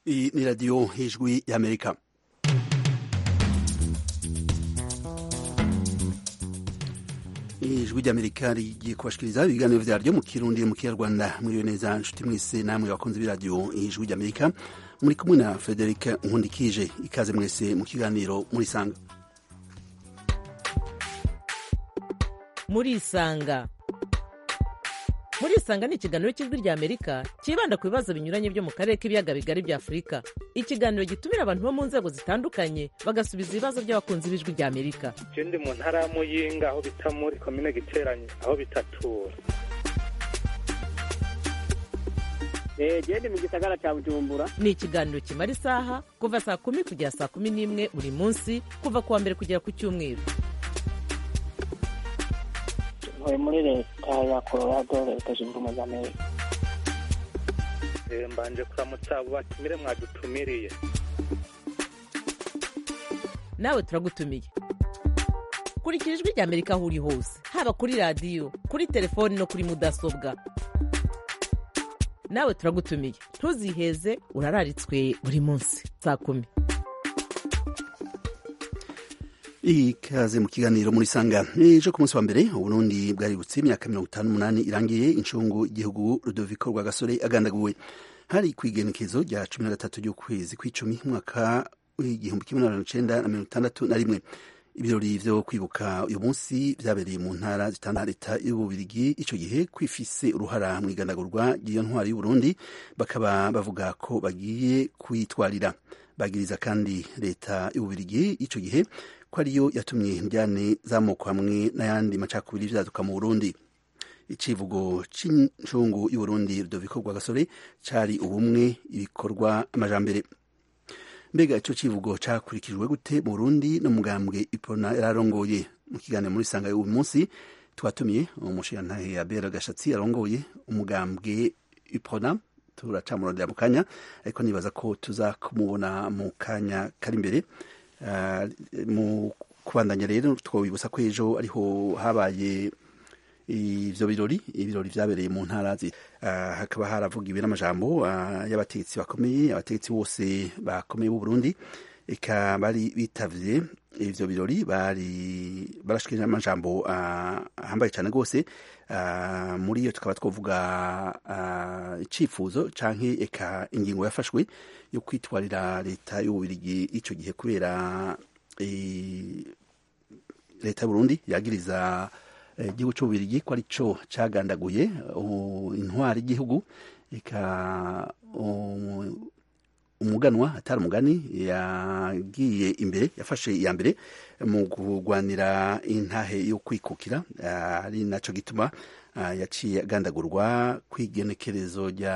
Iyi ni radiyo y'ijwi y'amerika ijwi ry'amerika rigiye kubashikiriza ibiganiro vyaryo mu kirundi mu kinyarwanda mwiriwe neza nshuti mwese namwe bakunzi b'iradiyo ijwi ry'amerika muri kumwe na frederic nkundikije ikaze mwese mu kiganiro murisanga murisanga murisanga ni ikiganiro cy'ijwi rya amerika cyibanda ku bibazo binyuranye byo mu karere k'ibiyaga bigari bya afurika ikiganiro gitumira abantu bo mu nzego zitandukanye bagasubiza ibibazo by'abakunzi b'ijwi rya amerika je ndi mu ntara ya muyinga aho bita muri komine giteranye aho bitatura gende mu gisagara cya bujumbura ni ikiganiro kimara isaha kuva saa kumi kugera saa kumi n'imwe buri munsi kuva ku wa mbere kugera ku cyumweru ntuye muri leta ya colorado leta zunze ubumwe za amerika Eh, mbanje kuramutsa abo batumire mwadutumiriye nawe turagutumiye kurikira ijwi rya amerika aho uri hose haba kuri radiyo kuri telefoni no kuri mudasobwa nawe turagutumiye ntuziheze urararitswe buri munsi saa kumi ikaze mu kiganiro muri sanga ejo ku munsi wa mbere uburundi bwaributse imyaka mirongo itanu n'umunani irangiye incungu igihugu rudoviko rwagasore agandaguwe hari ku igenekezo rya cumi na gatatu ry'ukwezi kw'icumi umwaka w'igihumbi kimwe n'amajana icenda na mirongo itandatu na rimwe ibirori vyo kwibuka uyu munsi vyabereye mu ntara zitandukanye leta y'ububirigi ico gihe kwifise uruhara mu igandagurwa ry'iyo ntwari y'uburundi bakaba bavuga ko bagiye kuyitwarira bagiriza kandi leta y'ububirigi ico gihe ko ariyo yatumye indyane z'amoko hamwe n'ayandi macakubiri vyaduka mu burundi icivugo c'incungu y'uburundi rudoviko rwagasore cari ubumwe ibikorwa amajambere mbega ico civugo cakurikijwe gute mu burundi no mugambwe ipona yararongoye mu kiganiro muri sanga uyu munsi twatumiye umushirantahe ya bera gashatsi arongoye umugambwe ipona turacamurondera mu kanya ariko nibaza ko tuza kumubona mu kanya kari imbere Uh, mu kubandanya rero twobibutsa ko ejo ariho habaye ivyo birori ibirori vyabereye mu ntara uh, hakaba haravugiwe n'amajambo uh, y'abategetsi bakomeye abategetsi bose bakomeye b'u Burundi eka bari bitavye ivyo birori bari barashikije n'amajambo ahambaye cane rwose muri iyo tukaba twovuga icifuzo canke eka ingingo yafashwe yo kwitwarira leta y'ububirigi ico gihe kubera leta y'uburundi yagiriza igihugu c'ububirigi ko arico cagandaguye intwari y'igihugu eka umuganwa atari umugani yagiye imbere yafashe iya mbere mu kurwanira intahe yo kwikukira ari naco gituma yaciye agandagurwa kw'igenekerezo rya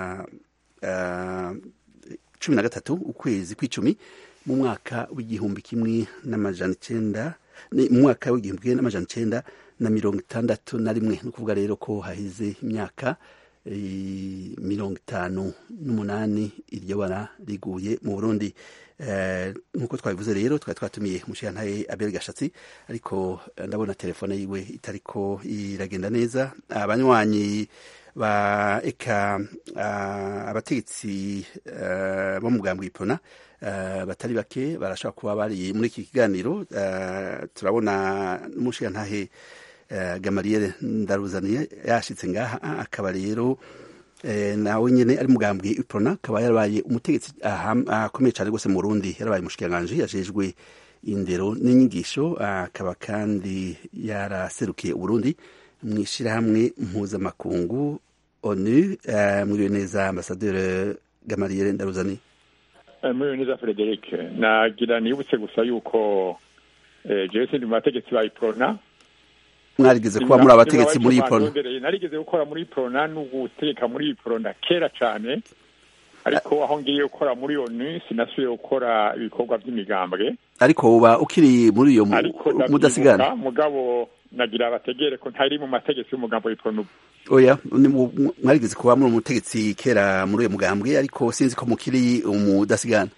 cumi na gatatu ukwezi kw'icumi mu mwaka w'igihumbi kimwe n'amajana icenda mu mwaka w'igihumbi kimwe n'amajana icenda na mirongo itandatu na rimwe ni ukuvuga rero ko hahize imyaka mirongo itanu n'umunani iryo bara riguye mu burundi nk'uko twabivuze rero twari twatumiye umushirantahe abel gashatsi ariko ndabona telefone yiwe itariko iragenda neza abanywanyi ba eka abategetsi bo mu bwambwe ipona batari bake barashobora kuba bari muri iki kiganiro turabona n'umushirantahe gamariyeri ndaruzaniye yashitse ngaha akaba rero nawe nyine ari mugambwe ipona akaba yarabaye umutegetsi akomeye cyane rwose mu Burundi yarabaye umushikiranganji yajejwe indero n'inyigisho akaba kandi yaraserukiye Uburundi mu ishyirahamwe mpuzamakungu onu mwiriwe neza ambasaderi gamariyeri ndaruzaniye mwiriwe neza frederic nagira nibutse gusa yuko jewe sindi mu bategetsi ba iprona mwarigeze kuba muri abategetsi muri iprona narigeze gukora muri iprona n'ugutegeka muri iprona kera cyane ariko aho ngiye gukora muri onu sinasubiye gukora ibikorwa by'imigambwe ariko uba ukiri muri iyo mudasigana mugabo nagira abategere ko ntari mu mategeko y'umugambo w'iprona ubu oya mwarigeze kuba muri umutegetsi kera muri uyo mugambwe ariko sinzi ko mukiri umudasigana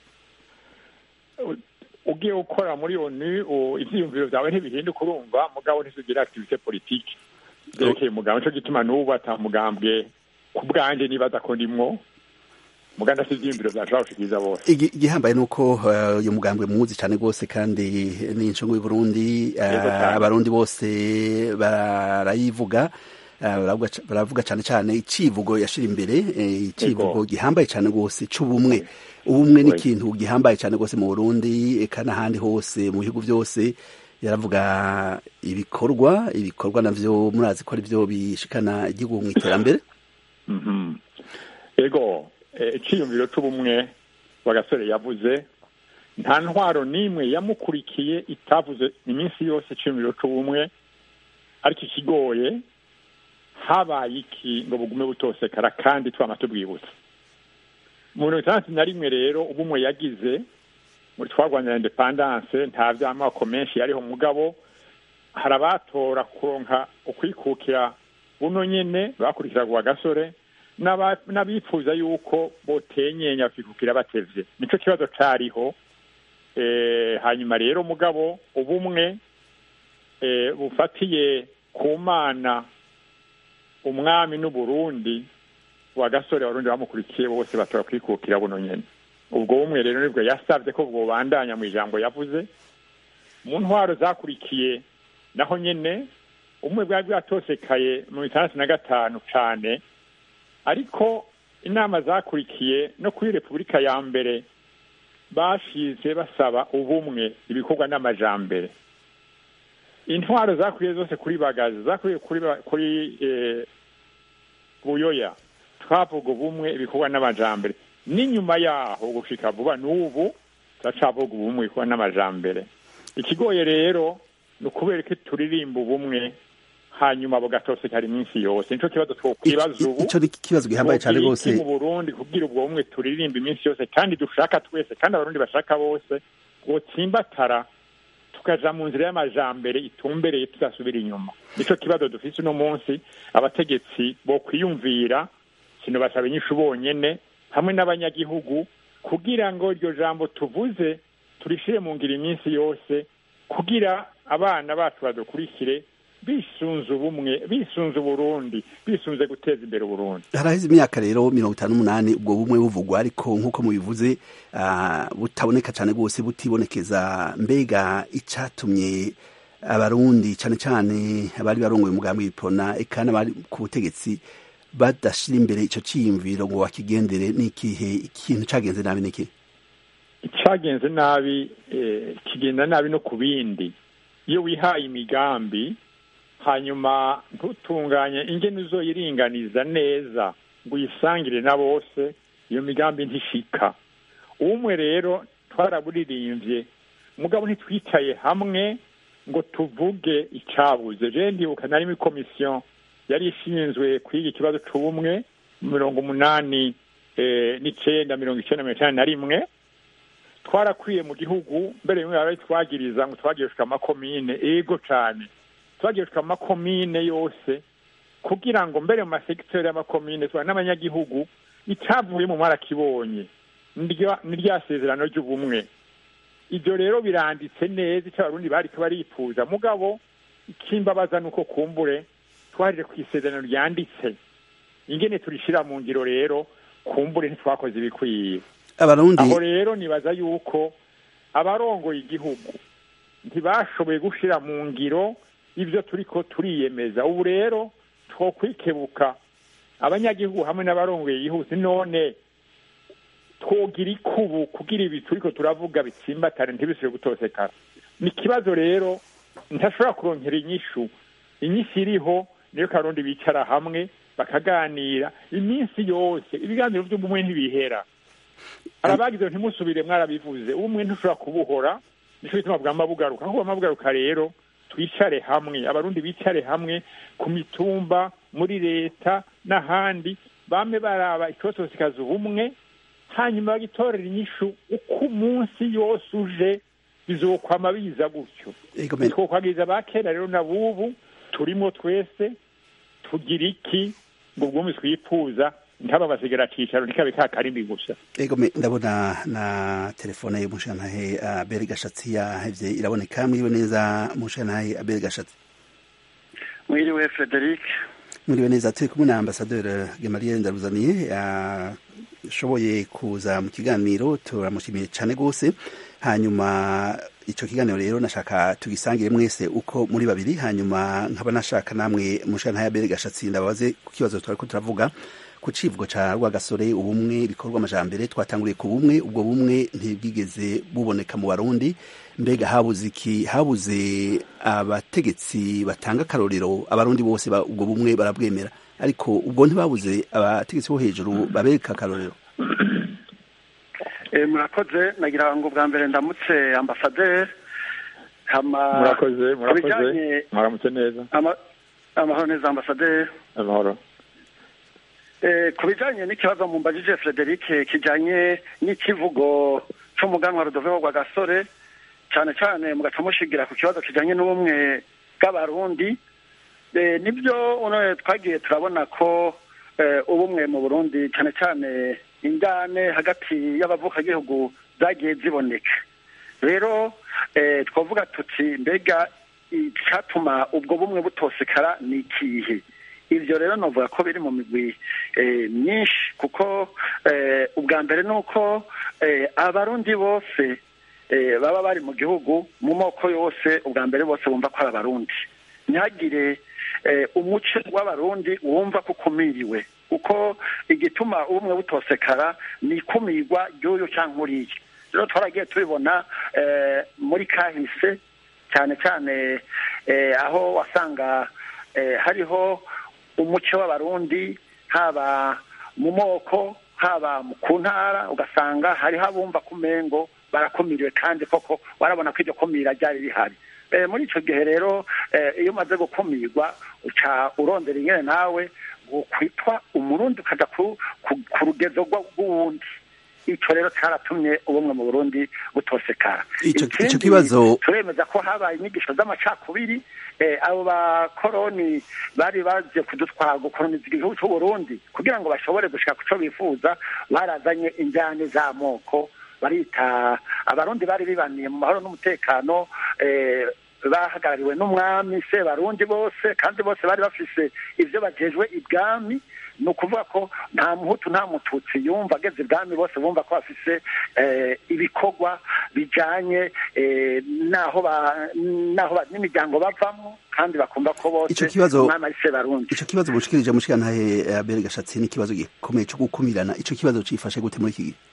ugiye gukora muri onu ivyiyumviro vyawe ntibihinduka urumva mugabo ntisugira activité politique vyerekeye umugambwe nico gituma n'ubu ata mugambwe ku bwanje nibaza ko ndimwo muganda si ivyiyumviro vyashobora gushikiriza bose Igi- igihambaye nuko uh, uyu mugambwe muzi cane gose kandi ni incungu y'Uburundi uh, Yego cane. abarundi bose barayivuga uh, baravuga ca- baravuga cane cane icivugo yashira imbere eh, icivugo Yego. gihambaye cane gose c'ubumwe ubumwe ni Oui. ikintu gihambaye cane gose mu Burundi eka n'ahandi hose mu bihugu vyose yaravuga ibikorwa ibikorwa navyo murazi ko ari vyo bishikana igihugu mu iterambere Mhm. ego eh, iciyumviro c'ubumwe bagasore yavuze nta ntwaro n'imwe yamukurikiye itavuze iminsi yose iciyumviro c'ubumwe ariko ikigoye habaye iki ngo bugume butosekara kandi twama tubwibutsa mu mirongo itandatu na rimwe rero ubumwe yagize muri twarwanya independance nta vy'amoko menshi yariho mugabo hari abatora kuronka ukwikukira buno nyene bakurikiraga uwa gasore n'aba- n'abifuza yuko botenyenya bakikukira batevye nico kibazo cariho eh, hanyuma rero mugabo ubumwe eh, bufatiye ku mana umwami n'uburundi wa gasore abarundi bamukurikiye bose batora kwikukira buno nyene ubwo bumwe rero nibwo yasavye ko bwobandanya mu ijambo yavuze mu ntwaro zakurikiye naho nyene umwe bwari bwatosekaye mu bitandatu na gatanu cane ariko inama zakurikiye no kuri repubulika ya mbere bashize basaba ubumwe ibikorwa n'amajambere intwaro zakuriye zose kuri bagazi zakuriye kuri ba- kuri eh, buyoya twavuga ubumwe ibikorwa n'amajambere n'inyuma yaho gushika vuba n'ubu turacavuga ubumwe ibikorwa n'amajambere ikigoye rero ni ukubera ko turirimba ubumwe hanyuma bugatosekara iminsi yose nico kibazo twokwibaza ubu ico ni ikibazo gihambaye cane Twogira gose iki mu burundi kubwira ubwo bumwe turirimba iminsi yose kandi dushaka twese kandi abarundi bashaka bose bwotsimbatara tukaja mu nzira y'amajambere itumbereye tudasubira inyuma nico kibazo dufise uno munsi abategetsi bo kwiyumvira sinobasaba inyishu bonyene hamwe n'abanyagihugu kugira ngo iryo jambo tuvuze turishire mu ngiro iminsi yose kugira abana bacu badukurikire bisunze ubumwe bisunze uburundi bisunze guteza imbere uburundi haraheze imyaka rero mirongo itanu n'umunani ubwo bumwe buvugwa ariko nk'uko mubivuze ah, butaboneka cane rwose butibonekeza mbega icatumye abarundi cane cane abari barongoye umugambi w'ipona eka n'abari ku butegetsi badashira imbere ico ciyumviro ngo bakigendere n'ikihe ikintu cagenze nabi niki icagenze nabi eh, kigenda nabi no ku bindi iyo wihaye imigambi hanyuma ntutunganye ingene uzoyiringaniza neza ngo uyisangire na bose iyo migambi ntishika umwe rero twaraburirimbye mugabo ntitwicaye hamwe ngo tuvuge icabuze je ndibuka narimo ikomisiyo yari ishinzwe kwiga ikibazo c'ubumwe mirongo umunani eh, n'icenda mirongo icenda mirongo icenda na rimwe twarakwiye mu gihugu mbere bimwe bari twagiriza ngo twagirishwe amakomine ego cane twagirishwe amakomine yose kugira ngo mbere mu masekiteri y'amakomine tuba n'abanyagihugu icavuyemo mwarakibonye nirya nirya sezerano ry'ubumwe ibyo rero biranditse neza icyo abarundi bariko barifuza mugabo ikimbabaza nuko kumbure twaje ku isezerano ryanditse ingene turishira mu ngiro rero kumbure ntitwakoze ibikwiye abarundi aho rero nibaza yuko abarongoye igihugu ntibashoboye gushira mu ngiro ibyo turiko turiyemeza ubu rero twokwikebuka abanyagihugu hamwe n'abarongoye igihugu none twogira ikubu kugira ibi turiko turavuga bitsimbatane ntibisubire gutosekara ni ikibazo rero ntashobora kuronkera inyishu inyishu iriho niyo karundi bicara hamwe bakaganira iminsi yose ibiganiro by'ubumwe ntibihera hari abagize ngo ntimusubire mwarabivuze ubumwe ntushobora kubuhora nico bituma bwama bugaruka aho bwama bugaruka rero twicare hamwe abarundi bicare hamwe ku mitumba muri leta n'ahandi bame baraba icotosikaza ubumwe hanyuma bagitorera inyishu uko umunsi yose uje bizokwama biza gutyo Ego me- twokwagiriza ba kera rero na bubu turimo twese tugira iki ngo ubwumvi twifuza ntaba basigara cicaro ntikabe ka karimbi gusa ego me ndabona na telefone y'umushantahe abere gashatsi yahevye iraboneka mwiriwe neza mushantahe abere gashatsi mwiriwe frederic mwiriwe neza turi kumwe na ambasaderi gemariye ndaruzaniye yashoboye kuza mu kiganiro turamushimiye cyane rwose hanyuma icyo kiganiro rero nashaka tugisangire mwese uko muri babiri hanyuma nkaba nashaka namwe mushana ya bere gashatsi ndabaze ku kibazo twari ko turavuga ku civugo ca rwagasore ubumwe bikorwa amajambere twatanguriye ku bumwe ubwo bumwe ntibwigeze buboneka mu barundi mbega habuze iki habuze abategetsi batanga akarorero abarundi bose ubwo bumwe barabwemera ariko ubwo ntibabuze abategetsi bo hejuru babereka akarorero murakoze nagira ngo bwa mbere ndamutse ambasaderi murakoze murakoze mwaramutse neza amahoro neza ambasaderi amahoro ku bijyanye n'ikibazo mu mbajije frederic kijyanye n'ikivugo cy'umuganwa rudoveho rwa gasore cyane cyane mugaca mushigira ku kibazo kijyanye n'ubumwe bw'abarundi nibyo twagiye turabona ko ubumwe mu burundi cyane cyane ingane hagati y'abavukagihugu zagiye ziboneka rero twavuga tuti mbega icyatuma ubwo bumwe butosekara ni ikihe ibyo rero navuga ko biri mu migwi myinshi kuko ubwa mbere ni uko abarundi bose baba bari mu gihugu mu moko yose ubwa mbere bose bumva ko ari abarundi ntihagire umuco w'abarundi wumva ko ukumiriwe kuko igituma ubumwe butosekara ni ikumirwa ry'uyu cyangwa uriya rero twaragiye tubibona muri kahise cyane cyane aho wasanga hariho umuco w'abarundi haba mu moko haba ku ntara ugasanga hariho abumva ku mengo barakumiriwe kandi koko warabona ko iryo kumira ryari rihari muri icyo gihe rero iyo umaze gukumirwa uca urondera ingene nawe kwitwa umurundi ukajya ku rugezo rw'uwundi icyo rero cyaratumye ubumwe mu burundi butosekara icyo kibazo turemeza ko habaye inyigisho z'amacakubiri abo bakoroni bari baje kudutwara gukoroniza igihugu cy'uburundi kugira ngo bashobore gushaka ku cyo bifuza barazanye injyane z'amoko barita abarundi bari bibaniye mu mahoro n'umutekano bahagarariwe n'umwami se barundi bose kandi bose bari bafise ibyo bagejwe ibwami ni ukuvuga ko nta muhutu nta mututsi yumva ageze ibwami bose bumva ko bafise ibikorwa bijyanye n'aho n'imiryango bavamo kandi bakumva ko bose umwami ari se barundi icyo kibazo mushikirije mushikantahe abere gashatsi ni ikibazo gikomeye cyo gukumirana icyo kibazo cifashe gute muri iki gihe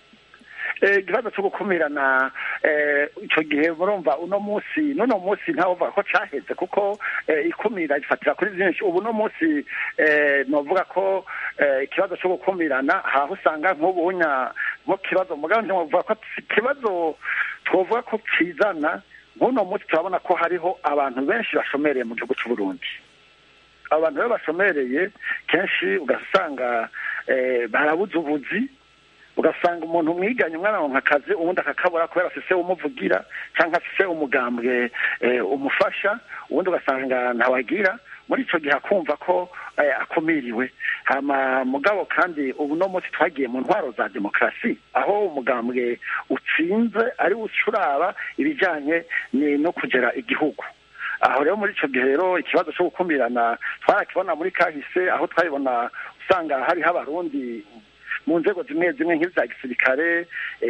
ikibazo cyo gukumirana icyo gihe murumva uno munsi n'uno munsi ntavuga ko cyaheze kuko ikumira gifatira kuri byinshi ubu uno munsi navuga ko ikibazo cyo gukumirana aho usanga nk'ubunya nko kibazo mugabo ntiwavuga ko ikibazo twavuga ko kizana nk'uno munsi turabona ko hariho abantu benshi bashomereye mu gihugu cy'u Burundi abo bantu rero bashomereye kenshi ugasanga barabuze ubuzi ugasanga umuntu umwiganye umwana aronka akazi ubundi akakabura kubera afise umuvugira cyangwa afise umugambwe umufasha ubundi ugasanga ntawagira muri icyo gihe akumva ko akumiriwe hama mugabo kandi ubu no munsi twagiye mu ntwaro za demokarasi aho umugambwe utsinze ari ucuraba ibijyanye no kugera igihugu aho rero muri icyo gihe rero ikibazo cyo gukumirana twarakibona muri kahise aho twabibona usanga hariho abarundi mu nzego zimwe zimwe nk'iza gisirikare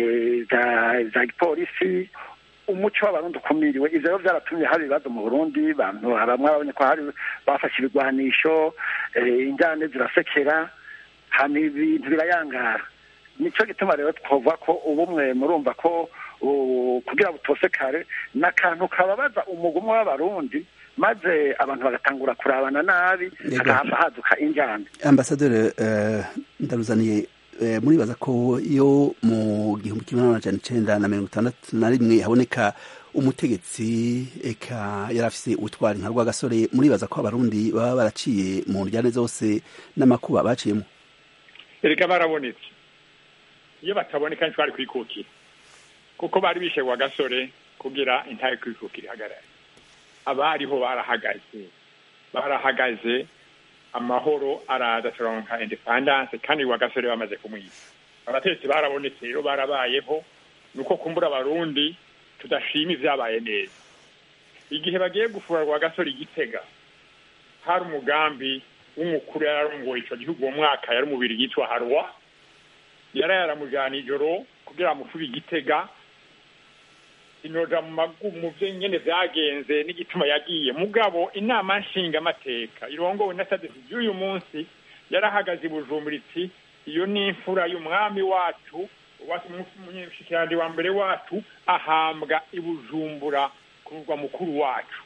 za gipolisi umuco w'abarundi ukumiriwe ivyo rero vyaratumye hari ibibazo mu burundi bantu bamwe babonye ko hari bafashe ibigwanisho injyane zirasekera hama ibintu birayangara nico gituma rero twovuga ko ubumwe murumva ko kugira butosekare n'akantu kababaza umugumwe w'abarundi maze abantu bagatangura kurabana nabi hagahava haduka injyane ambasaderi ndaruzaniye muribaza ko iyo mu gihumbi kimwe n'amajana icenda na mirongo itandatu na rimwe haboneka umutegetsi eka yari afise ubutwari nka rwagasore muribaza ko abarundi baba baraciye mu njyane zose n'amakuba baciyemo erega barabonetse iyo bataboneka ntitwari kwikukira kuko bari bishe rwagasore kugira intare kwikukira ihagarare abariho barahagaze barahagaze amahoro araza turonka independance kandi rwagasore bamaze kumwiba abategetsi barabonetse rero barabayeho nuko kumbura abarundi tudashima ivyabaye neza igihe bagiye gufura rwagasore igitega hari umugambi w'umukuru yari arongoye ico gihugu uwo mwaka yari umubiri yitwa harwa yarayaramujana ijoro kugira amufubi igitega inoja mu magumu vyo nyene vyagenze n'igituma yagiye mugabo inama nshingamateka irongowe na sadesi y'uyu munsi yarahagaze i bujumbura iti iyo ni imfura y'umwami wacu umushikirandi wa mbere wacu ahambwa i bujumbura ku murwa mukuru wacu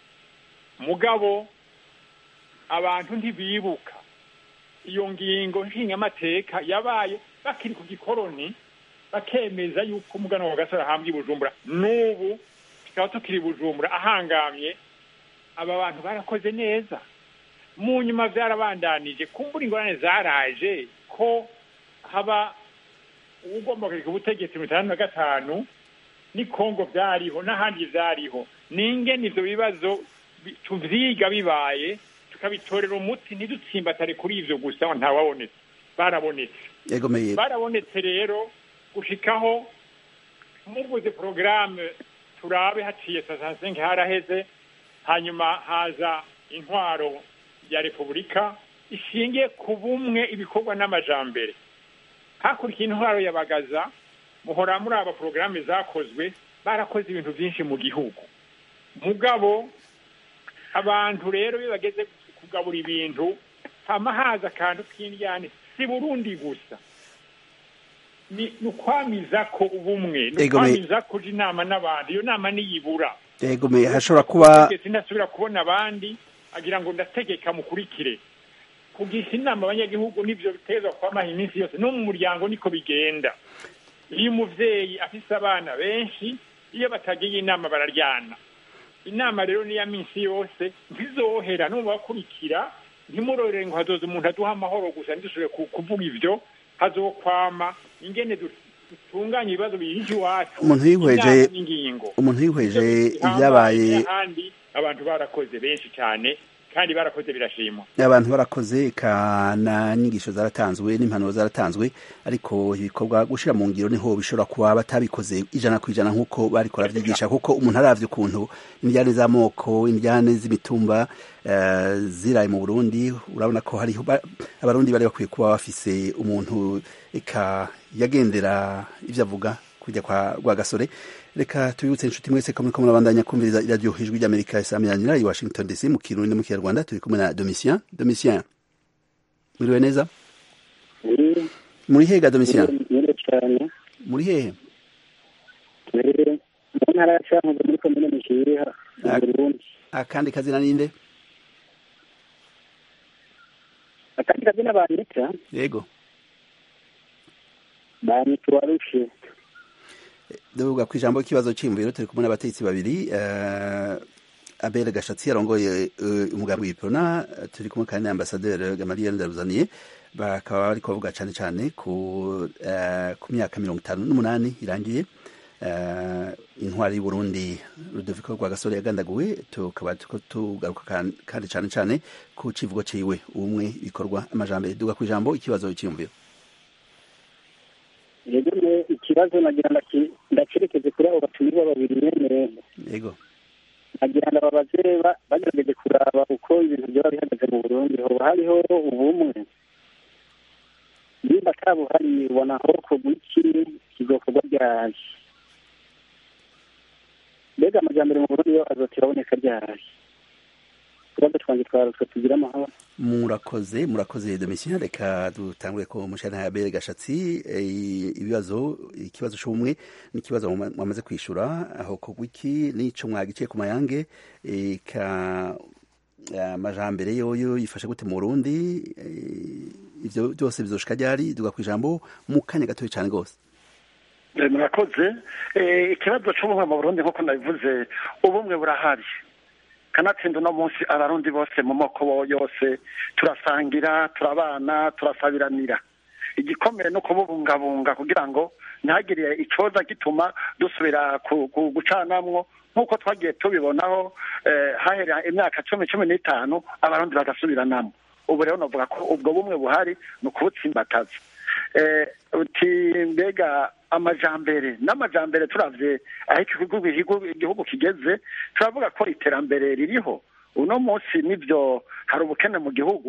mugabo abantu ntibibuka iyo ngingo nshingamateka yabaye bakiri ku gikoroni bakemeza yuko umugana wa gasore ahambwa i bujumbura n'ubu tukaba tukiri i bujumbura ahangamye aba bantu barakoze neza mu nyuma byarabandanije kumbura ingorane zaraje ko haba ugomba kureka ubutegetsi mirongo itandatu na gatanu ni kongo byariho n'ahandi byariho n'ingene ivyo bibazo tuvyiga bibaye tukabitorera umuti ntidutsimbatare kuri ivyo gusa ngo ntawabonetse barabonetse yegomeye barabonetse rero gushikaho muvuze porogaramu turabe haciye sasansenke haraheze hanyuma haza intwaro ya repubulika ishingiye ku bumwe ibikorwa n'amajambere hakurikiye intwaro ya bagaza muhora muri aba porogaramu zakozwe barakoze ibintu byinshi mu gihugu mugabo abantu rero iyo bageze kugabura ibintu hama haza akantu k'indyane si burundi gusa ni ukwamiza ko ubumwe ni ukwamiza kuja inama n'abandi iyo nama niyibura yegomeye hashobora kuba ndasubira kubona abandi agira ngo ndategeka mukurikire kugisha inama abanyagihugu nivyo bitezwa kwamaha iminsi yose no mu muryango niko bigenda iyo umuvyeyi afise abana benshi iyo batagiye inama bararyana inama rero niya minsi yose ntizohera no bakurikira ntimurorere ngo hazoza umuntu aduha amahoro gusa ntidusubire kuvuga ivyo hazokwama ingene dutunganya ibibazo biyije iwacu umuntu yihweje n'ingingo umuntu yihweje ibyabaye ahandi abantu barakoze benshi cyane kandi barakoze birashimwa abantu barakoze kana nyigisho zaratanzwe n'impanuro zaratanzwe ariko ibikorwa gushira mu ngiro niho bishobora kuba batabikoze ijana ku ijana nk'uko bariko baravyigisha kuko umuntu aravye ukuntu indyane z'amoko indyane z'imitumba uh, ziraye mu burundi urabona ko hariho abarundi bari bakwiye kuba bafise umuntu eka yagendera ivyo avuga kujya kwa rwagasore reka tubibutse inshuti mwese ko muriko murabandanya kumviriza iradiyo ijwi ry'amerika isamiranyira i washington dc mu kirundi mu kinyarwanda turi kumwe na domitien domitien mwiriwe neza muri hehe ga domitien muri hehe mu ntara ya cankuzo muri komine mishiriha mu burundi akandi kazina ninde akandi kazina banyita yego banyita uwarushe ndavuga ku ijambo ry'ikibazo cy'imviro turi kumwe n'abategetsi babiri abere gashatsi yarongoye umugambi w'iprona turi kumwe kandi n'ambasaderi gamaliel ndaruzaniye bakaba bari kubavuga cyane cyane ku myaka mirongo itanu n'umunani irangiye intwari y'uburundi rudoviko rwa gasore yagandaguwe tukaba tugaruka kandi cyane cyane ku kivugo ciwe ubumwe bikorwa amajambere duga ku ijambo ikibazo cy'imviro yego ikibazo nagira ndacerekeze kuri abo batumirwa babiri nyene yego nagira ngo ababaze bagerageje kuraba uko ibintu byaba bihagaze mu burundi hoba hariho ubumwe nimba atabuhari ubona aho kogwa iki kizokorwa ryari mbega amajambere mu burundi yo azotera aboneka ryari utubazo twanjye twarutwe tugira amahoro murakoze murakoze domitien reka dutangure ko mushana ya bere gashatsi ibibazo ikibazo c'ubumwe n'ikibazo mwamaze kwishura aho kogwa iki n'ico mwagiciye ku mayange ka amajambere yoyo yifashe gute mu Burundi ivyo byose bizoshika ryari duga kwijambo mu kanya gatoya cyane gose murakoze ikibazo c'ubumwe mu Burundi nk'uko nabivuze ubumwe burahari kanatsinda uno munsi abarundi bose mu moko yose turasangira turabana turasabiranira igikomeye no kububungabunga kugira ngo ntihagire icoza gituma dusubira gucanamwo nk'uko twagiye tubibonaho hahera imyaka cumi cumi n'itanu abarundi bagasubiranamo ubu rero navuga ko ubwo bumwe buhari ni ukubutsimbataza uti mbega amajambere n'amajambere turavye aho igihugu kigeze turavuga ko iterambere ririho uno munsi nivyo hari ubukene mu gihugu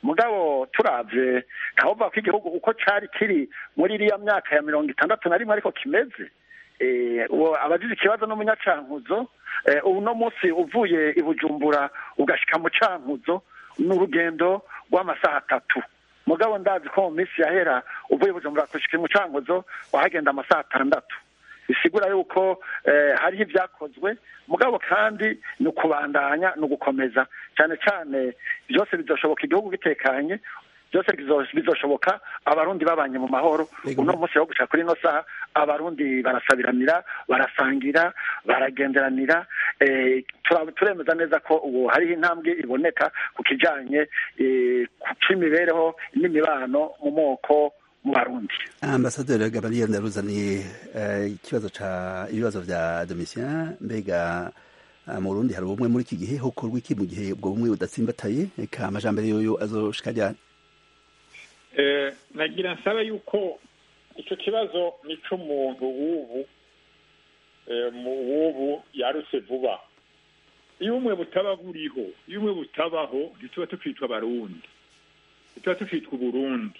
mugabo turavye ntawovuga ko igihugu uko cari kiri muri iriya myaka ya mirongo itandatu na rimwe ariko kimeze abagize ikibazo n'umunyacankuzo ubu no munsi uvuye i bujumbura ugashika mu cankuzo ni urugendo rw'amasaha atatu mugabo ndazi ko mu minsi yahera uvuye i bujumbura gushika mu cankuzo wahagenda amasaha atandatu bisigura yuko hariho ibyakozwe mugabo kandi ni ukubandanya ni ugukomeza cyane cyane byose bizashoboka igihugu gitekanye byose bizoshoboka abarundi babanye mu mahoro uno munsi wo guca kuri ino saha abarundi barasabiranira barasangira baragenderanira turemeza neza ko ubu hariho intambwe iboneka ku kijanye c'imibereho n'imibano mu moko mu barundi ambasaderi gabriel ndaruzaniye ikibazo ca ibibazo vya domitien mbega mu burundi hari ubumwe muri iki gihe hokorwa iki mu gihe ubwo bumwe budatsimbataye eka amajambere yoyo azoshika ryari nagira nsaba yuko icyo kibazo ni cy'umuntu w'ubu w'ubu yarutse vuba iyo umwe butaba buriho iyo umwe butabaho ntituba tukitwa abarundi ntituba tukitwa uburundi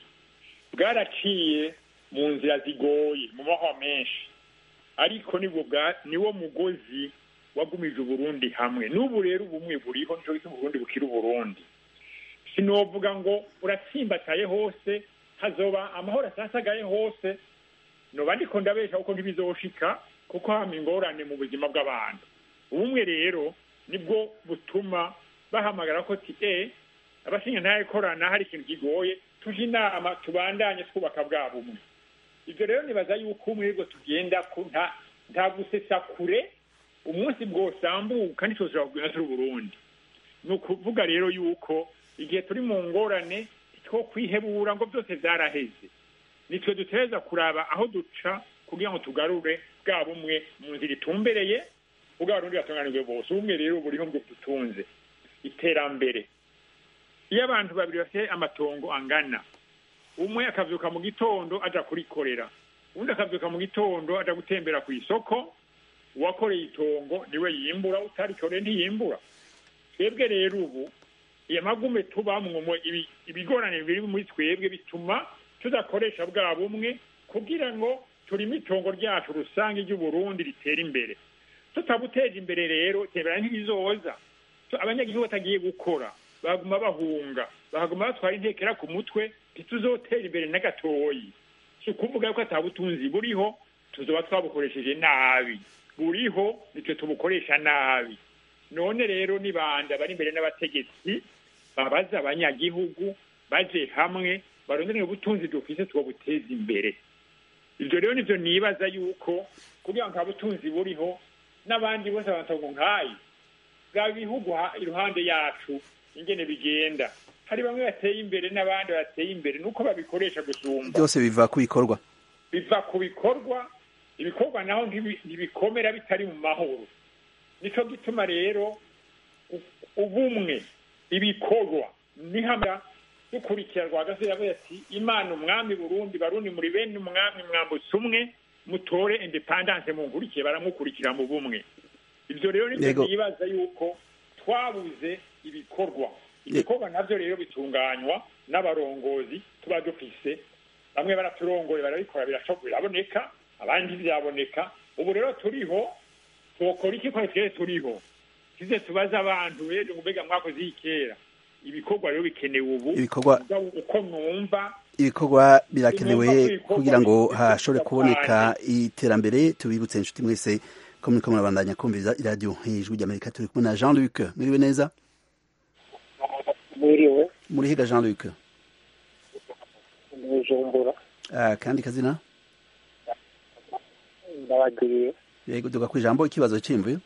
bwaraciye mu nzira zigoye mu mahwa menshi ariko niwo mugozi wagumije uburundi hamwe n'ubu rero ubumwe buriho nicyo gituma uburundi bukira uburundi sinovuga ngo uratsimbataye hose hazoba amahoro asasagaye hose noba ndiko ndabesha kuko ntibizoshika kuko hama ingorane mu buzima bw'abantu ubumwe rero nibwo butuma bahamagara ko ti e abashinga ntayekorana hari ikintu kigoye tuje inama tubandanye twubaka bwa bumwe ivyo rero nibaza yuko umwe rwo tugenda nta gusesa kure umunsi bwosambuka ntituzira kugenda turi uburundi ni ukuvuga rero yuko igihe turi mu ngorane two kwihebura ngo byose byaraheze nitwe dutereza kuraba aho duca kugira ngo tugarure bwa bumwe mu nzira itumbereye bwa rundi batunganijwe bose ubumwe rero buriho ngo dutunze iterambere iyo abantu babiri bafite amatongo angana umwe akavyuka mu gitondo aja kurikorera undi akavyuka mu gitondo aja gutembera ku isoko uwakoreye itongo niwe yimbura utarikoreye ntiyimbura twebwe rero ubu iyo magume tubamwo ibigorane biri muri twebwe bituma tudakoresha bwa bumwe kugira ngo turime itongo ryacu rusange ry'uburundi ritera imbere tutabuteje imbere rero tebera ntibizoza abanyagihugu batagiye gukora baguma bahunga bakaguma batwara intekera ku mutwe ntituzotera imbere na gatoyi si ukuvuga yuko atabutunzi buriho tuzoba twabukoresheje nabi buriho nitwe tubukoresha nabi none rero nibanda bari imbere n'abategetsi babaza abanyagihugu baje hamwe barondere ubutunzi dufise twobuteza imbere ivyo rero nivyo nibaza yuko kugira ngo nta butunzi buriho n'abandi bose abantu nkayi bwa bihugu iruhande yacu ingene bigenda hari bamwe bateye imbere n'abandi bateye imbere nuko babikoresha gusumba byose biva ku bikorwa biva ku bikorwa ibikorwa naho ntibikomera bitari mu mahoro nico gituma rero ubumwe ibikorwa nihamya dukurikira rwagase yavuze ati imana umwami burundi barundi muri bene umwami mwambutse umwe mutore independance mungurikiye baramukurikira mu bumwe ivyo rero nivyo nibaza yuko twabuze ibikorwa ibikorwa navyo rero bitunganywa n'abarongozi tuba dufise bamwe baraturongoye barabikora biraboneka abandi ntivyaboneka ubu rero turiho twokora iki ko twese turiho kize tubaze abantu rero mbega mwakoze iyi kera ibikorwa rero bikenewe ubu ibikorwa uko mwumva ibikorwa birakenewe kugira ngo hashobore kuboneka iterambere tubibutse inshuti mwese ko muriko murabandanya kumviriza iradiyo ijwi ry'amerika turi kumwe na jean luc mwiriwe neza mwiriwe murihiga jean luc bujumbura kandi kazina ndabagiriye yego duga ku ijambo ikibazo cyimvuye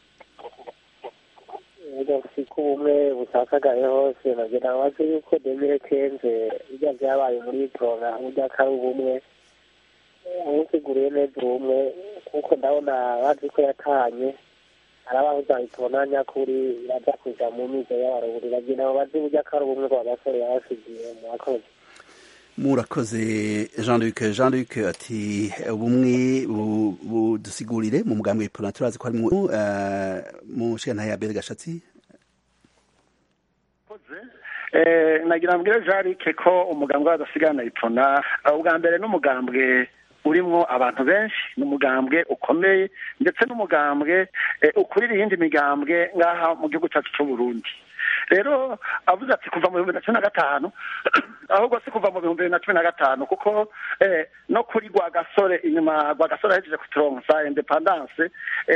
ko ubumwe busasagaye hose nagira bazi yuko demire kenze bijya byabaye muri porona burya ko ari ubumwe usiguriye neza ubumwe kuko ndabona bazi ko yatanye hari abahuza itubona nyakuri irajya kuja mu mizo y'abaruguru bagira ngo bazi burya ko ari ubumwe rwa gasore yabasigiye murakoze murakoze jean luc jean luc ati ubumwe budusigurire mu mugambi w'ipona turazi ko harimo mu nshinga ya bere gashatsi nagira mbwire jarike ko umugambwe w'abadasigana ipfuna ubwa mbere n'umugambwe urimwo abantu benshi ni umugambwe ukomeye ndetse n'umugambwe ukurira iyindi migambwe ngaha mu gihugu cyacu cy'u Burundi rero avuze ati kuva mu bihumbi na cumi na gatanu ahubwo si kuva mu bihumbi bibiri na cumi na gatanu kuko no kuri rwagasore inyuma rwagasore ahejeje kuturonsa independance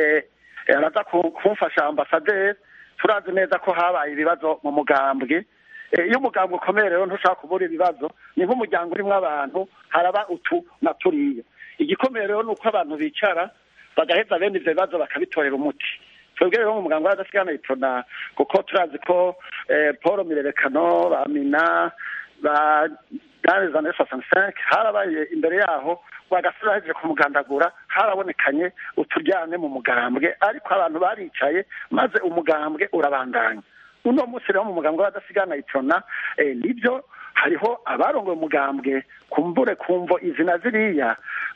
araza kumfasha ambasaderi turazi neza ko habaye ibibazo mu mugambwe iyo umugambwe ukomeye rero ntushaka kubura ibibazo ni nk'umuryango urimo abantu haraba utu na turiya igikomeye rero ni uko abantu bicara bagaheza bene ibyo bibazo bakabitorera umuti twebwe rero mu muganga w'adasigana ipfuna kuko turazi ko paul mirerekano ba mina ba dani zane sosani senke harabaye imbere yaho rwagasura hejeje kumugandagura harabonekanye uturyane mu mugambwe ariko abantu baricaye maze umugambwe urabandanya uno munsi rero mu mugambwe w'adasigana ipfuna nibyo hariho abarongoye umugambwe kumbure kumvo izina ziriya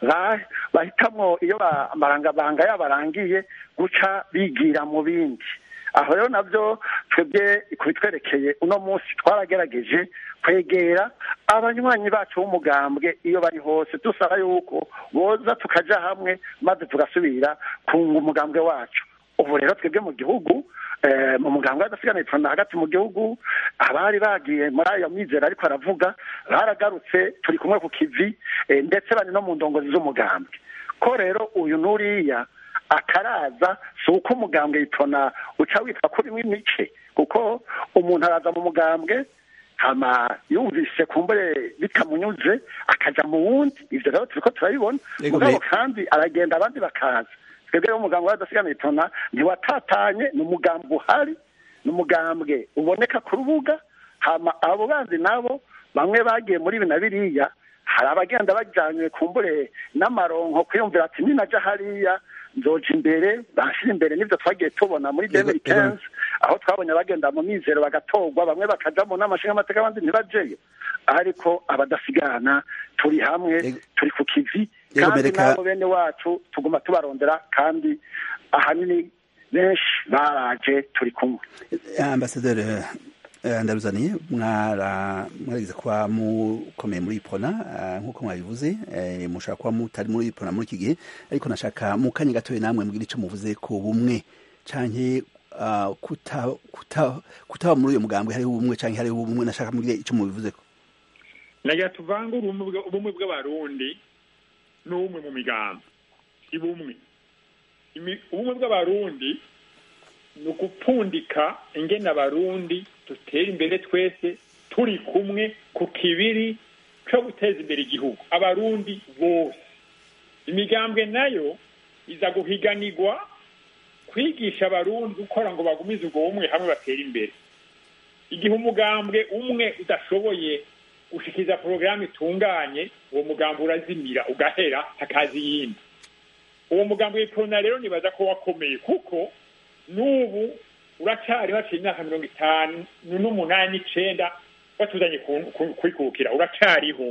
bahitamwo iyo amarangabanga yabarangiye guca bigira mu bindi aho rero nabyo twebwe kubitwerekeye uno munsi twaragerageje kwegera abanywanyi bacu b'umugambwe iyo bari hose dusaba yuko boza tukaja hamwe maze tugasubira kunga umugambwe wacu ubu rero twebwe mu gihugu mu muganga w'adasigana ipfuna hagati mu gihugu abari bagiye muri ayo mizero ariko aravuga baragarutse turi kumwe ku kivi ndetse bari no mu ndongozi z'umugambwe ko rero uyu n'uriya akaraza si uko umugambwe yitona uca witwa kurimo imice kuko umuntu araza mu mugambwe hama yumvise kumbure bitamunyuze akaja mu wundi ivyo rero turiko turabibona mugabo kandi aragenda abandi bakaza twebwe rero umugambwe w'adasigana itona ntiwatatanye ni umugambwe uhari ni umugambwe uboneka ku rubuga hama abo bandi nabo bamwe bagiye muri ibi na biriya hari abagenda bajyanywe kumbure n'amaronko kwiyumvira ati ninaja hariya nzoja imbere banshira imbere n'ibyo twagiye tubona muri demiri kenzi aho twabonye abagenda mu mizero bagatorwa bamwe bakajamo n'amashinga amateka abandi ntibajeyo ariko abadasigana turi hamwe turi ku kivi kandi nabo bene wacu tuguma tubarondera kandi ahanini benshi baraje turi kumwe ambasaderi ndaruzaniye mwaragize kuba mukomeye muri ipona nk'uko mwabivuze mushaka kuba mutari muri ipona muri iki gihe ariko nashaka mu kanya gatoya namwe mbwira icyo muvuze ku bumwe canke kutaba muri uyu mugambwe hariho ubumwe canke hariho ubumwe nashaka mbwira icyo mubivuze ko nagira tuvangure ubumwe bw'abarundi n'ubumwe mu migambi si bumwe ubumwe bw'abarundi ni ugupfundika ingene abarundi dutera imbere twese turi kumwe ku kibiri cyo guteza imbere igihugu abarundi bose imigambwe nayo iza guhiganirwa kwigisha abarundi gukora ngo bagumize ubwo bumwe hamwe batera imbere igihe umugambwe umwe udashoboye gushikiriza porogaramu itunganye uwo mugambi urazimira ugahera hakaza iyindi uwo mugambi w'ikorona rero nibaza ko wakomeye kuko n'ubu uracyari haciye imyaka mirongo itanu n'umunani n'icenda batuzanye kwikukira uracyariho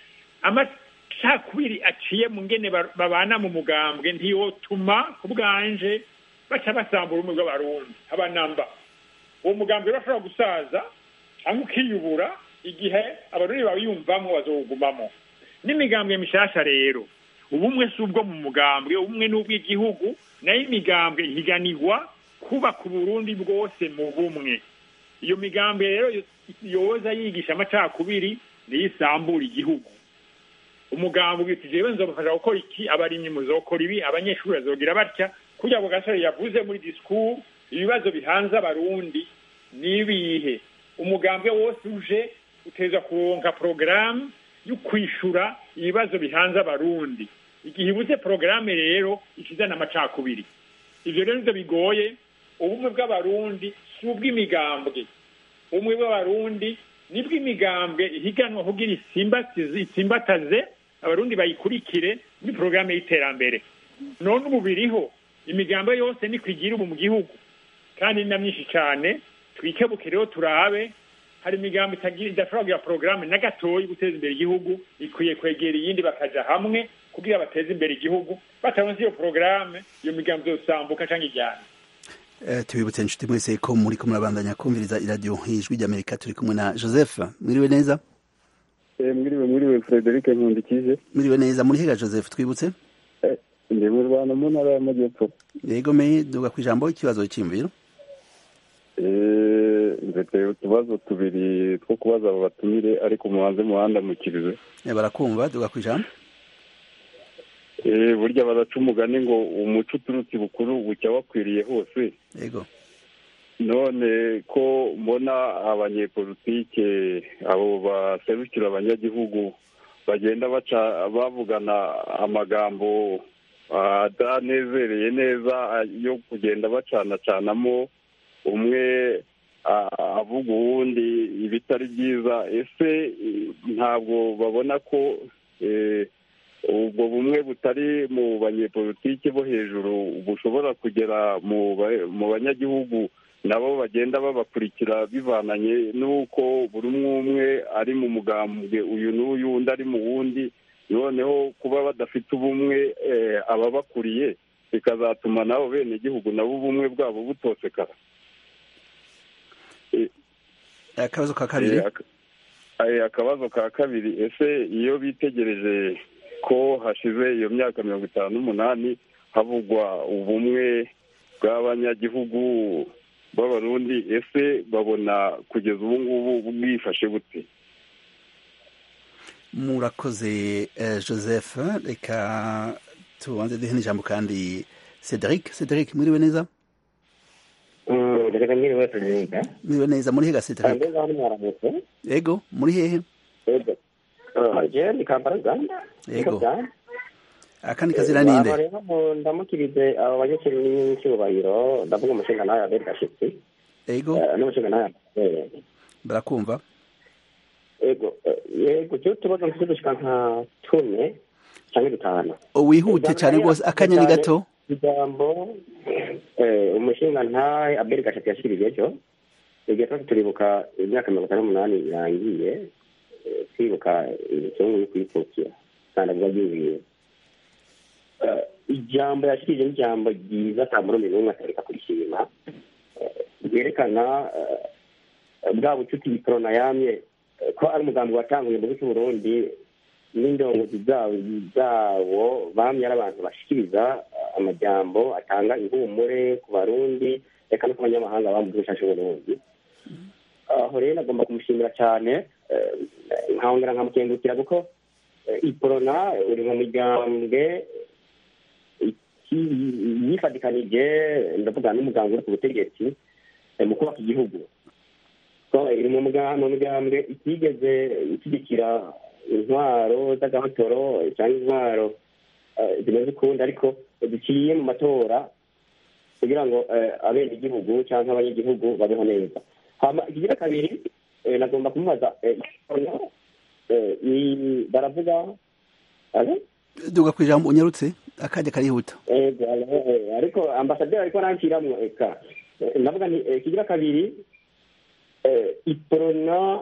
amacakubiri aciye mu ngene babana mu mugambwe ntiyotuma ku bwanje baca basambura ubumwe bw'abarundi abanamba uwo mugambi rero ashobora gusaza cyangwa ukiyubura igihe abarundi bawiyumvamo bazowugumamo n'imigambwe mishasha rero ubumwe si ubwo mu mugambwe ubumwe n'ubw'igihugu nayo imigambwe ihiganirwa kubaka uburundi bwose mu bumwe iyo migambwe rero yoza yigisha amacakubiri niyo isambura igihugu umugambwe uti jewe nzobafasha gukora iki abarimyi muzokora ibi abanyeshuri bazogira batya kugira ngo gasore yavuze muri disikuru ibibazo bihanze abarundi nibihe umugambwe wose uje uteza kuronka porogaramu yo kwishura ibibazo bihanze abarundi igihe ibuze porogaramu rero ikizana amacakubiri ivyo rero nivyo bigoye ubumwe bw'abarundi si ubw'imigambwe ubumwe bw'abarundi nibwo imigambwe ihiganwa kugira isimbataze abarundi bayikurikire muri porogaramu y'iterambere none ubu biriho imigambwe yose niko igira ubu mu gihugu kandi ni na myinshi cyane twikebuke rero turabe hari imigambi idashobora kugira porogaramu na gatoya guteza imbere igihugu ikwiye kwegera iyindi bakaja hamwe kugira bateze imbere igihugu bataronse iyo porogaramu iyo migambi yosambuka cyangwa ijyana Eh, tubibutse inshuti mwese ko muri ko murabandanya kumviriza iradiyo ijwi ry'amerika turi kumwe na joseph mwiriwe neza mwiriwe mwiriwe frederic nkundikije mwiriwe neza muri hega joseph twibutse ndi mu rwanda mu ntara y'amajyepfo yego me duga ku ijambo ikibazo cy'imviro Eh, mfite utubazo tubiri two kubaza abo batumire ariko mubanze muhandamukirize Eh, barakumva duga ku ijambo Eh, burya baraca umugani ngo umuco uturutse bukuru bucya wakwiriye hose yego none ko mbona abanyepolitike abo baserukira abanyagihugu bagenda baca bavugana amagambo atanezereye neza yo kugenda bacanacanamo umwe a- avuga uwundi ibitari byiza ese eh, ntabwo babona ko eh, ubwo bumwe butari mu banyepolitike bo hejuru bushobora kugera mu ba- mu banyagihugu nabo bagenda babakurikira bivananye n'uko buri umwe umwe ari mu mugambwe uyu n'uyu undi ari mu wundi noneho kuba badafite ubumwe eh, ababakuriye bikazatuma nabo bene igihugu nabo ubumwe bwabo butosekara Eh, akabazo ka kabiri Eh, ak- eh, akabazo ka kabiri ese iyo bitegereje ko hashize iyo myaka mirongo itanu n'umunani havugwa ubumwe bw'abanyagihugu b'abarundi ese babona kugeza ubu ngubu bwifashe bute murakoze eh, joseph reka tubanze duhe n'ijambo kandi cedric cedric mwiriwe neza reka nyiri wese niga mwiriwe neza muri hega cedric kandi ngaho mwaramutse yego muri hehe yego je ni kampala uganda Yego. akandi kazira ninde Aba rero mu- ndamukirize abo banyakiri n'icyubahiro ndavuga umushinga nawe aberi gashitsi yego eh, n'umushinga nawe eh, barakumva yego eh, yego cyo tubazo mfite dushika nka tune cyangwa dutanu wihute cyane rwose akanyoni gato ijambo eh, umushinga ntahe aberi gashitsi yashikirije ejo igihe twese turibuka imyaka mirongo itanu n'umunani irangiye eh, twibuka igitungu yo kwipfukira kandi avuga ry'ibintu Eh, ijambo yashikirije n'ijambo ryiza ata murundi n'umwe atareka kurishima Eh, ryerekana eh, bwa bucuti bikorona yamye eh, ko ari umugambi watanguye mu gihugu cy'uburundi n'indongozi zabo zabo bamye ari abantu bashikiriza eh, amajambo atanga ihumure ku barundi reka no ku banyamahanga baba mu gihugu cyacu cy'uburundi aho rero agomba kumushimira cyane eh, nkongera nkamukengukira kuko eh, iporona uri mu migambwe iki- yifatikanije ndavuga n'umuganga uri ku butegetsi eh, mu kubaka igihugu ko iri mu muga- mu migambwe itigeze ishyigikira intwaro z'agahotora cyangwa intwaro eh, zimeze ukundi ariko ziciye mu matora kugira ngo eh, abenegihugu cyangwa abanyagihugu babeho neza hama ikigira kabiri eh, nagomba kumubaza eh, eh, ni- baravuga alo? duga ku ijambo unyarutse akajya karihuta Ego, eh, ariko ambasaderi ariko aranshiramwo eka Eh, ndavuga nti eh, kigira kabiri eh, iporona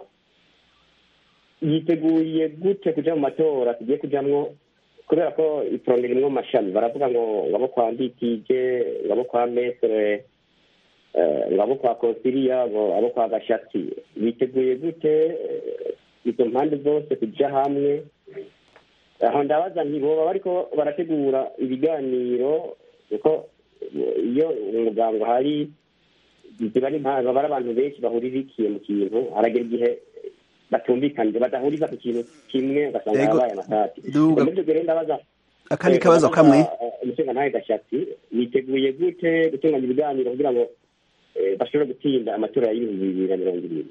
yiteguye gute kuja mu matora tugiye kujamwo kubera ko iporona irimwo amashami baravuga ngo ngabo kwa nditije ngabo kwa metere eh, ngabo kwa konsiliya ngo abo kwa gashatsi biteguye gute eh, izo mpande zose kuja hamwe aho ndabaza nti boba bariko barategura ibiganiro kuko iyo umuganga hari ziba ari impamvu baba ari abantu benshi bahuririkiye mu kintu haragera igihe batumvikanije badahuriza ku kintu kimwe ugasanga Yego. habaye amatati Duga. muri ibyo gihe rero ndabaza akandi eh, kabazo ndabaza, kamwe eh, umushinga ntawe gashatsi biteguye gute gutunganya ibiganiro kugira ngo eh, bashobore gutsinda amatora y'ibihumbi bibiri na mirongo irindwi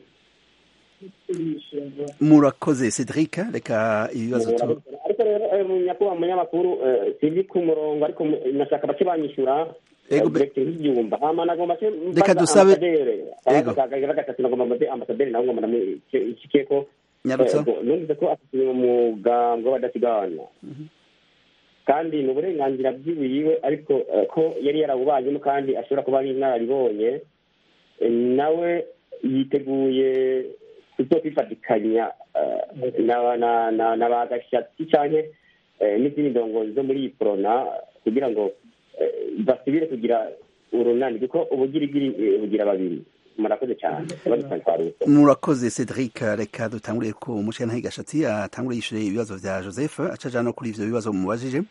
murakoze cedric reka ibibazo tu ariko rero eh, mu nyakubahwa munyamakuru eh, sizi ku murongo ariko mu- nashaka bake banyishyura Ego, be- direkite nk'ibyumba hama nagomba se Reka dusabe- Ego. kagagira gatatu nagomba mbaze ambasaderi nawe ngomba ndamushikiye ko nyarutsa Ego, numvise ko afite umugambwe w'abadasigana kandi ni uburenganzira bwiwiwe ariko eh, ko yari yarawubanyemo kandi ashobora kuba ari inararibonye Eh, nawe yiteguye kuzokwifatikanya eh, na na na na ba gashatsi canke eh, n'izindi ndongozi zo muri iyi porona kugira ngo eh, basubire kugira urunani kuko ubugirigiri eh, bugira babiri murakoze cyane badutantwaruso murakoze cedric reka dutanguriye ku mushyantahe gashatsi atangure yishure ibibazo vya joseph acaja no kuri ivyo bibazo mumubajije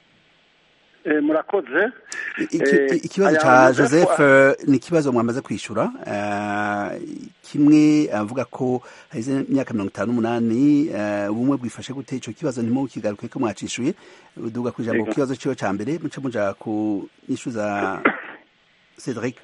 Eh, murakoze Iki- Eh, ikibazo aya ca Joseph joseph eh, ni ikibazo mwamaze kwishura eh, kimwe avuga ko haheze imyaka mirongo itanu n'umunani eh, ubumwe bwifashe gute ico kibazo ntimukigaruke ko mwacishuye duga ku ijambo ku Yego. kibazo ciwe ca mbere muce muja ku nyishu za cedric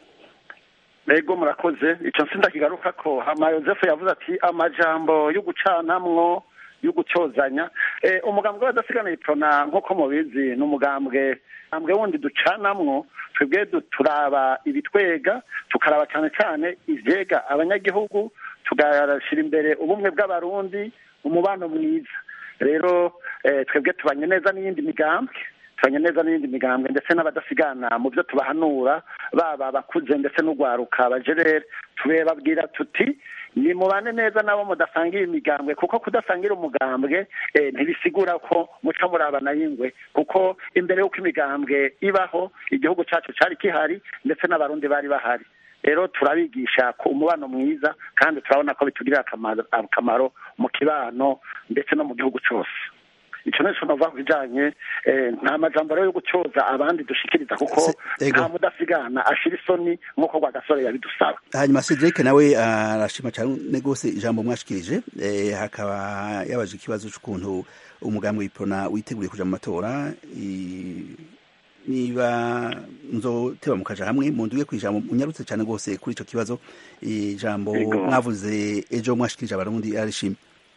Ego murakoze ico sindakigaruka ko hama Joseph yavuze ati amajambo yo gucanamwo yo gucozanya eh, umugambwe w'abadasigana iprona nk'uko mubizi ni umugambwe ambwe wundi ducanamwo twebwe du- turaba ibitwega tukaraba cyane cyane ivyega abanyagihugu tugashyira imbere ubumwe bw'abarundi umubano mwiza rero eh, twebwe tubanye neza n'iyindi migambwe tubanye neza n'iyindi migambwe ndetse n'abadasigana mu byo tubahanura baba abakuze ndetse n'urwaruka bajerere tubabwira tuti nimubane neza nabo mudasangira imigambwe kuko kudasangira umugambwe eh, ntibisigura ko muca murabana y'ingwe kuko imbere y'uko imigambwe ibaho igihugu cyacu cyari kihari ndetse n'abarundi bari bahari rero turabigisha ku umubano mwiza kandi turabona ko bitugirira akamaro akamaro mu kibano ndetse no mu gihugu cyose icyo nicyo navuga ku bijyanye eh, nta majambo rero yo gucyoza abandi dushikiriza kuko Se- ego. nta mudasigana ashira isoni nk'uko rwagasore yabidusaba hanyuma cedric nawe arashima cyane rwose ijambo mwashikirije eh, hakaba yabaje ikibazo c'ukuntu umugambi w'iprona witeguriye kuja mu matora i- niba nzoteba mukaja hamwe munduge ku ijambo munyarutse cyane rwose kuri ico kibazo ijambo Ego. mwavuze ejo mwashikirije abarundi arishimye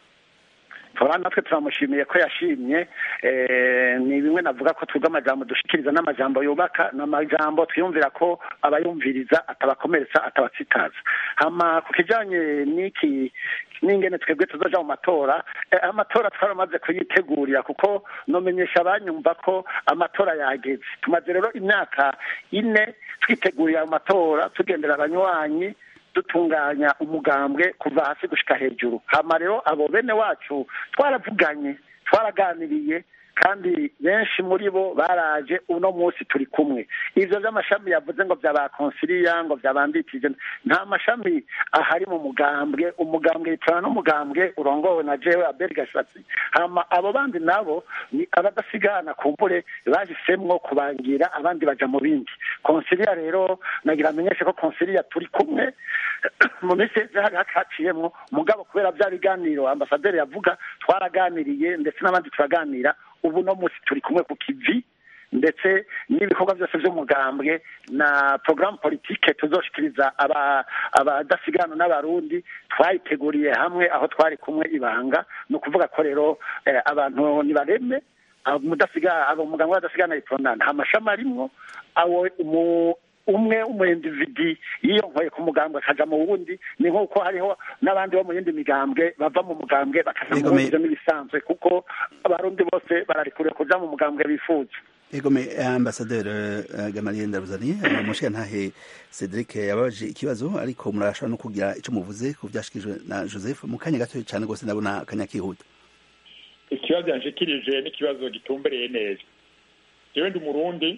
tora natwe turamushimiye ko yashimye eh, ni bimwe navuga ko twebwe amajambo dushikiriza n'amajambo yubaka n'amajambo twiyumvira ko abayumviriza atabakomeretsa atabatsitaza hama ku kijanye n'iki n'ingene twebwe tuzoja mu matora eh, amatora twaramaze kuyitegurira kuko nomenyesha abanyumva ko amatora yageze tumaze rero imyaka ine twitegurira ayo matora tugendera abanywanyi dutunganya umugambwe kuva hasi gushika hejuru hama rero abo bene wacu twaravuganye twaraganiriye kandi benshi muri bo baraje uno munsi turi kumwe ivyo vy'amashami yavuze ngo vyaba konsiliya ngo vyabandikije nta mashami ahari mu mugambwe umugambwe yicara n'umugambwe urongowe na jewe abel gashatsi hama abo bandi nabo ni abadasigana kumbure bahisemwo kubangira abandi baja mu bindi konsiliya rero nagira amenyeshe ko konsiliya turi kumwe mu minsi yeze hari haciyemwo mugabo kubera vya biganiro ambasaderi yavuga twaraganiriye ndetse n'abandi turaganira ubu no munsi turi kumwe ku kivi ndetse n'ibikorwa byose by'umugambwe na porogaramu politike tuzoshikiriza aba- abadasigana n'abarundi twayiteguriye hamwe aho twari kumwe ibanga ni ukuvuga ko rero eh, abantu nibareme mudasiga abo muganga w'adasigana iprona nta mashami arimwo awo umu- umwe umuyindividi yiyonkoye ku mugambwe akaja mu wundi ni nk'uko hariho n'abandi bo mu yindi migambwe bava mu mugambwe bakaja mu Yego, wundi me- ivyo n'ibisanzwe kuko abarundi bose bararikuriye kuja mu mugambwe bifuza egome ambasaderi uh, gamaliel ndaruzani uh, mushiyantahe cedric yababaje ikibazo ariko murashobora no kugira ico muvuze ku vyashikirijwe na joseph mu kanya gato cyane rwose ndabona akanya kihuta ikibazo yanshikirije n'ikibazo gitumbereye neza jewe ndi umurundi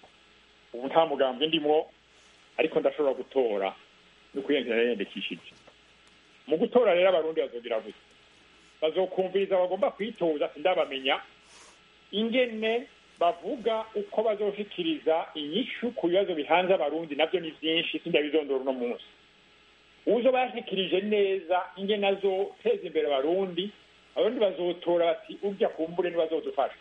ubu nta mugambwe ndimwo ariko ndashobora gutora no kwiyandikira yiyandikishije mu gutora rero abarundi bazogira gusa bazokumviriza bagomba kwitoza sindabamenya ingene bavuga uko bazoshikiriza inyishu ku bibazo bihanze abarundi navyo ni vyinshi sindabizondora uno munsi uzo bashikirije neza ingene azoteza imbere abarundi abarundi bazotora bati urya kumbure ntibazodufasha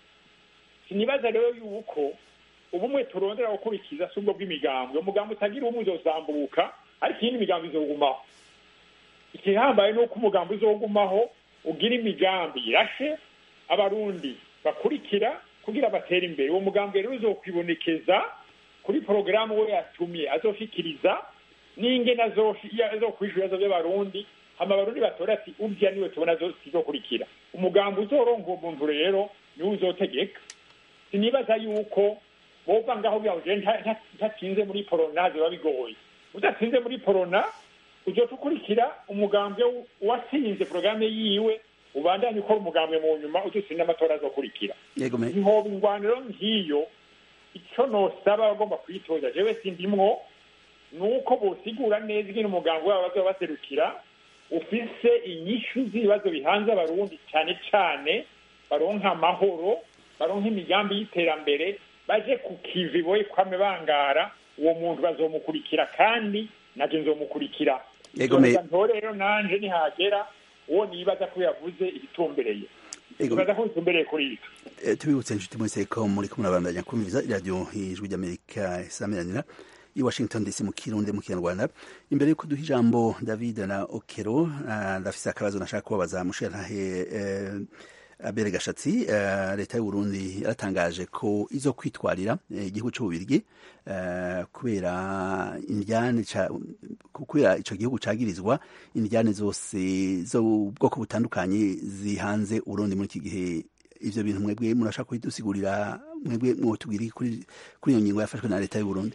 sinibaza rero yuko ubumwe turondera gukurikiza si ubwo bw'imigambwe umugambi utagira umwe uzosambuka ariko iyindi migambi izogumaho ikihambaye ni uko umugambi uzogumaho ugira imigambi irashe abarundi bakurikira kugira batere imbere uwo mugambi rero uzokwibonekeza kuri porogaramu we yatumye azoshikiriza n'ingene azokwishura ibibazo by'abarundi hama abarundi batora ati urya niwe tubona zizokurikira umugambi uzoronka uwo muntu rero niwe uzotegeka sinibaza yuko bova ngaho byaje ntatinze muri porona biba bigoye udatsinze muri porona uzoca ukurikira umugambwe watsinze porogaramu yiwe ubandanye ukora umugambwe mu nyuma udutsinda amatora azokurikira egome ntihoba ingwaniro nk'iyo icyo nosaba abagomba kuyitoza jewe sindimwo ni uko bosigura neza ingene umuganga wabo bazoba baserukira ufise inyishu z'ibibazo bihanze abarundi cyane cyane baronka amahoro baronka imigambi y'iterambere baje ku kivi boye kwame bangara uwo muntu bazomukurikira kandi naje nzomukurikira Yego, me- ntore rero nanje nihagera uwo nibaza ko yavuze ibitumbereye Yego. nibaza ko bitumbereye kuri ivyo Eh, tubibutse inshuti mwese ko muri kumwe nabandanya kumviriza iradiyo ijwi ry'amerika isamiranira i washington dc mu kirundi mu kinyarwanda imbere yuko duha ijambo david na okero ah, ndafise akabazo nashaka kubabaza mushirantahe eh, abere gashatsi eh, leta y'uburundi yaratangaje ko izo kwitwarira eh, igihugu c'ububirigi eh, kubera indyane ca- kubera ico gihugu cagirizwa indyane zose zo bwoko butandukanye zihanze uburundi muri iki gihe ivyo bintu mwebwe murashaka kubidusigurira mwebwe mwotubwira iki kuri kuri iyo ngingo yafashwe na leta y'uburundi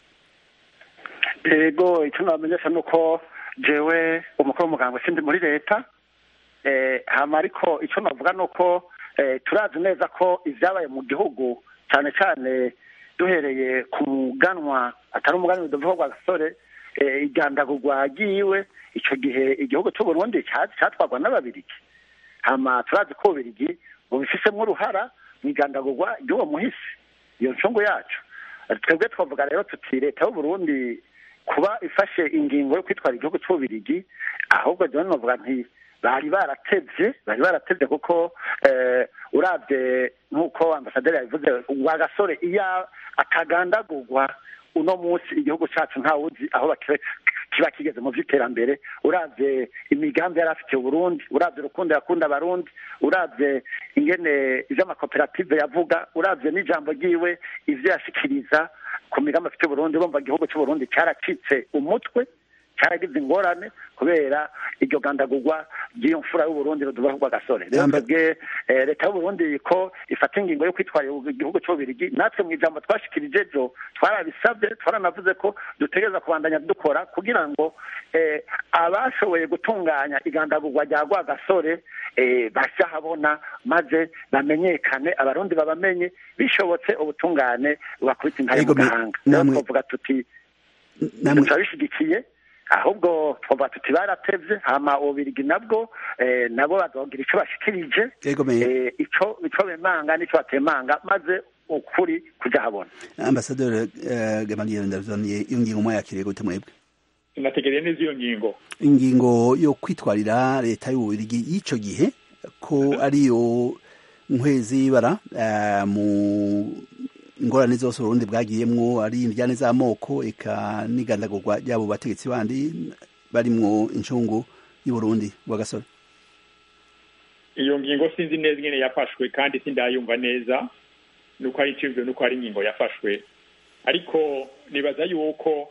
ego icyo nabamenyesha ni uko jewe umukuru w'umuganga sindi muri leta eh, hama ariko icyo navuga ni uko eh, turazi neza ko ibyabaye mu gihugu cyane cyane duhereye ku muganwa atari umuganwa udavuga rwa gasore eh, igandagurwa ryiwe icyo gihe igihugu cy'uburundi cyatwarwa n'ababirigi hama turazi ko ububirigi bubifisemo uruhara mu igandagurwa ry'uwo muhisi iyo ncungu yacu twebwe twavuga rero tuti leta y'uburundi kuba ifashe ingingo yo kwitwara igihugu cy'ububirigi ahubwo jyewe navuga nti bari baratevye bari baratevye kuko eh, urabye nk'uko ambasaderi yabivuze wa gasore iyo atagandagurwa uno munsi igihugu cyacu ntawuzi aho bakire kiba kigeze mu by'iterambere uravye imigambi yari afitiye uburundi uravye urukundo yakunda abarundi uravye ingene ivy'amakoperative yavuga uravye n'ijambo ryiwe ivyo yashikiriza ku migambi afite uburundi urumva igihugu c'uburundi caracitse umutwe cyaragize ingorane kubera iryo gandagurwa ry'iyo mfura y'uburundi rudubaho rw'agasore rero Amba- twebwe eh, leta y'uburundi ko ifata ingingo yo kwitwara igihugu cy'ububirigi natwe mu ijambo twashikirije ejo twarabisabye twaranavuze ko dutegereza kubandanya dukora kugira ngo eh, abashoboye gutunganya igandagurwa rya rwagasore eh, bashe ahabona maze bamenyekane abarundi babamenye bishobotse ubutungane bubakubita intare mu Ego, me- gahanga rero namwe- twavuga tuti namwe turabishigikiye ahubwo twavuga tuti baratevye hama ububirigi nabwo eh, nabo bazogira ico bashikirije Ego, me- eh, ico ico bemanga n'ico batemanga maze ukuri kuja habona ambasaderi uh, gamaliel ndavaniye iyo ngingo mwayakiriye gute mwebwe sinategereye neza iyo ngingo ingingo yo kwitwarira leta y'ububirigi y'ico gihe ko ariyo nkwezi y'ibara eh, mu ingorane zose uburundi bwagiyemwo ari indyane z'amoko eka n'igandagurwa ry'abo bategetsi bandi barimwo incungu y'uburundi bw'agasore iyo ngingo sinzi neza ingene yafashwe kandi sindayumva neza nuko ari icibwe nuko ari ingingo yafashwe ariko nibaza yuko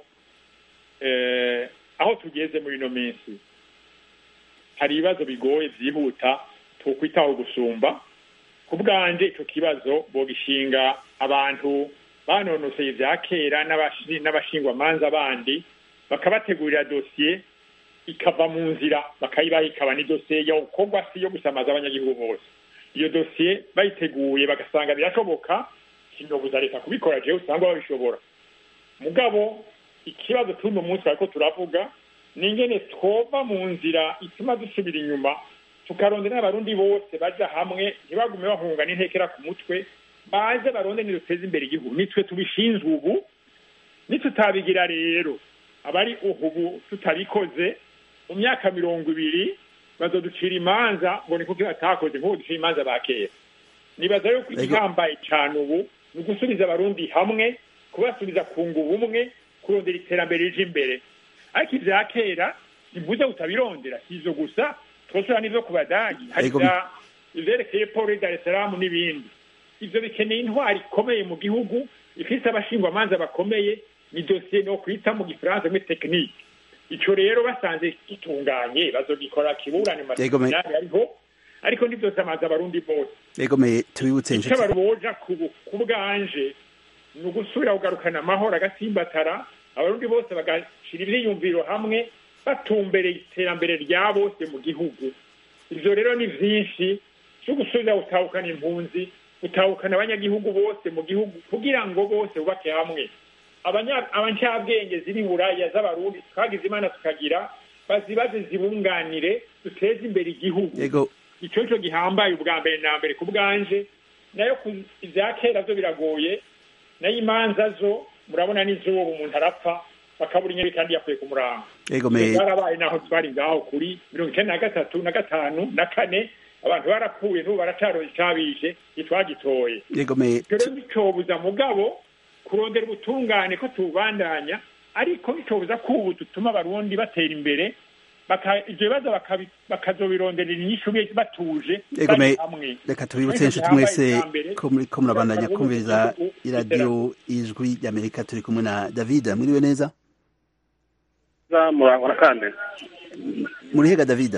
eh, aho tugeze muri ino minsi hari ibibazo bigoye byihuta twokwitaho gusumba ku bwanje ico kibazo bogishinga abantu banonoseye ivya kera n'abashi- n'abashingwamanza bandi bakabategurira dosiye ikava mu nzira bakayibaha ikaba n'idosiye yo gukorwa si yo gusamaza abanyagihugu bose iyo dosiye bayiteguye bagasanga birashoboka sinobuza leta kubikora jewe usanga babishobora mugabo ikibazo tuno munsi bariko turavuga ni ingene twova mu nzira ituma dusubira inyuma tukarondera n'abarundi bose baja hamwe ntibagume bahunga n'intekera ku mutwe baze baronde niduteze imbere igihugu nitwe tubishinzwe ubu nitutabigira rero abari ubu tutabikoze mu myaka mirongo ibiri bazoducira imanza ngo ni kuko batakoze nk'ubu ducira imanza ba kera nibaza yuko Ego. igihambaye cane ubu ni ugusubiza abarundi hamwe kubasubiza ku ngubu umwe kurondera iterambere rije imbere ariko ivya kera ntivuze utabirondera si ivyo gusa twosora n'ivyo ku badagi hari Ego. za ivyerekeye polo dar es salaam n'ibindi ivyo bikeneye intwari ikomeye mu gihugu ifise abashingwamanza bakomeye ni dosiye no kwita mu gifaransa muri tekinike ico rero basanze gitunganye bazogikora kiburane mu Ego, me- masezerano ariho ariko ntivyose amazi abarundi bose egomeye tubibutse icyo inshuti baruboja ku ku bwanje ni ugusubira kugarukana amahoro agasimbatara abarundi bose bagashira ivyiyumviro hamwe batumbereye iterambere rya bose mu gihugu ivyo rero ni vyinshi vyo gusubira gutahukana impunzi gutahukana abanyagihugu bose mu gihugu kugira ngo bose bubake hamwe Abanya- abancabwenge ziri buraya z'abarundi twagize imana tukagira bazibaze zibunganire duteze imbere igihugu yego icyo cyo gihambaye ubwa mbere na mbere ku bwanje nayo ku ibya kera zo biragoye nayo imanza zo murabona n'izuba umuntu arapfa bakabura inyeri kandi yakuye ku murango yego me barabaye naho twari ngaho kuri mirongo icyenda na gatatu na gatanu na kane abantu barapfuye n'ubu baracaroye icyabishe ntitwagitoye yego me icyo rero nticobuza mugabo kurondera ubutungane ko tubandanya ariko nticobuza ko ubu dutuma abarundi batera imbere baka- ibyo bibazo bakabi- bakazobironderera inyishu bi- batuje Yego, me- bari hamwe reka tubibutse inshuti Igihambaye mwese cya mbere, ko muri ko murabandanya kugira ngo kumviriza igihugu iradiyo ijwi ry'amerika turi kumwe na david mwiriwe neza murangwa kandi muri hega david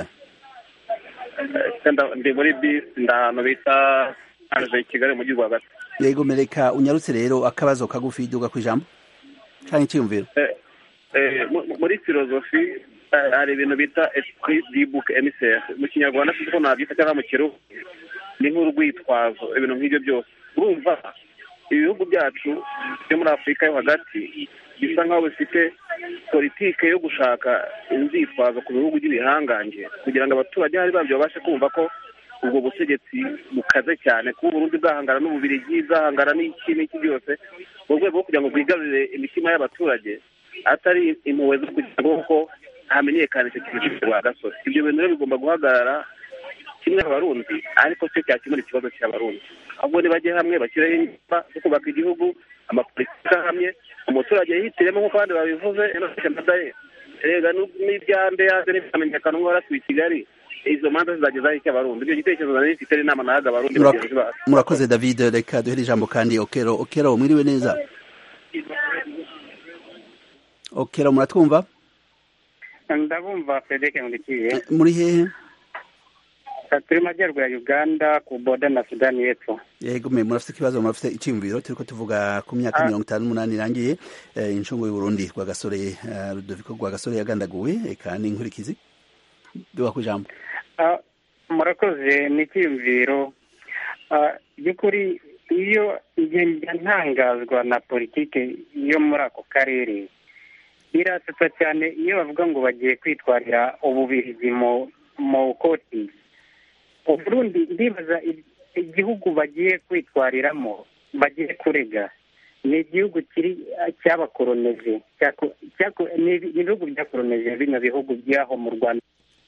ndi muri bisi ndi ahantu bita anje kigali mu gihugu hagati yego mereka unyarutse rero akabazo kagufi duga ku ijambo canke icyiyumviro Eh, eh, mu- muri filozofi eh, hari ibintu bita esprit du book emissaire mu kinyarwanda sinzi ko nabyita cyangwa mu kirundi ni nk'urwitwazo ibintu nk'ibyo byose urumva ibihugu byacu byo muri afurika yo hagati bisa nk'aho bifite politike yo gushaka inzitwazo ku bihugu by'ibihangange kugira ngo abaturage hari babyo babashe kumva ko ubwo butegetsi bukaze cyane kuba uburundi bwahangana n'ububirigi bwahangana n'iki n'iki byose mu rwego rwo kugira ngo bwigarurire imitima y'abaturage atari impuhwe zo kugira ngo ko hamenyekane icyo kintu cy'u rwa gasore ibyo bintu rero bigomba guhagarara kimwe abarundi ariko cyo cyakemura ikibazo cy'abarundi ahubwo nibajye hamwe bashyireho ingamba zo kubaka igihugu amapolitiki ahamye umuturage yihitiremo nk'uko abandi babivuze nadaye rega n'ibyande yaje n'ibyamenyekana nk'uko waratuye i kigali izo manza zizagezaho icyo abarundi ibyo gitekerezo nari mfite n'inama nahaga abarundi Murak- bagenzi bacu murakoze david reka duhere ijambo kandi okero okero mwiriwe neza okero muratwumva ndabumva frederic nkundikiye muri hehe turi mu majyaruguru ya uganda ku boda na sudani y'epfo yego me murafite ikibazo murafite icyiyumviro turiko tuvuga ku myaka Ah. mirongo itanu n'umunani irangiye eh, incungu y'uburundi rwagasore eh, rudoviko rwagasore yagandaguwe eka n'inkurikizi duga ku ijambo Ah, murakoze ni icyiyumviro Ah, by'ukuri iyo ngenda ntangazwa na politike yo muri ako karere birasetsa cyane iyo bavuga ngo bagiye kwitwarira ububirigi mu mu koti uburundi ndibaza i- igihugu bagiye kwitwariramo bagiye kurega ni igihugu kiri cy'abakoroneje cyako- cyako- ni ibi- ni ibihugu byakoroneje bino bihugu by'aho mu rwanda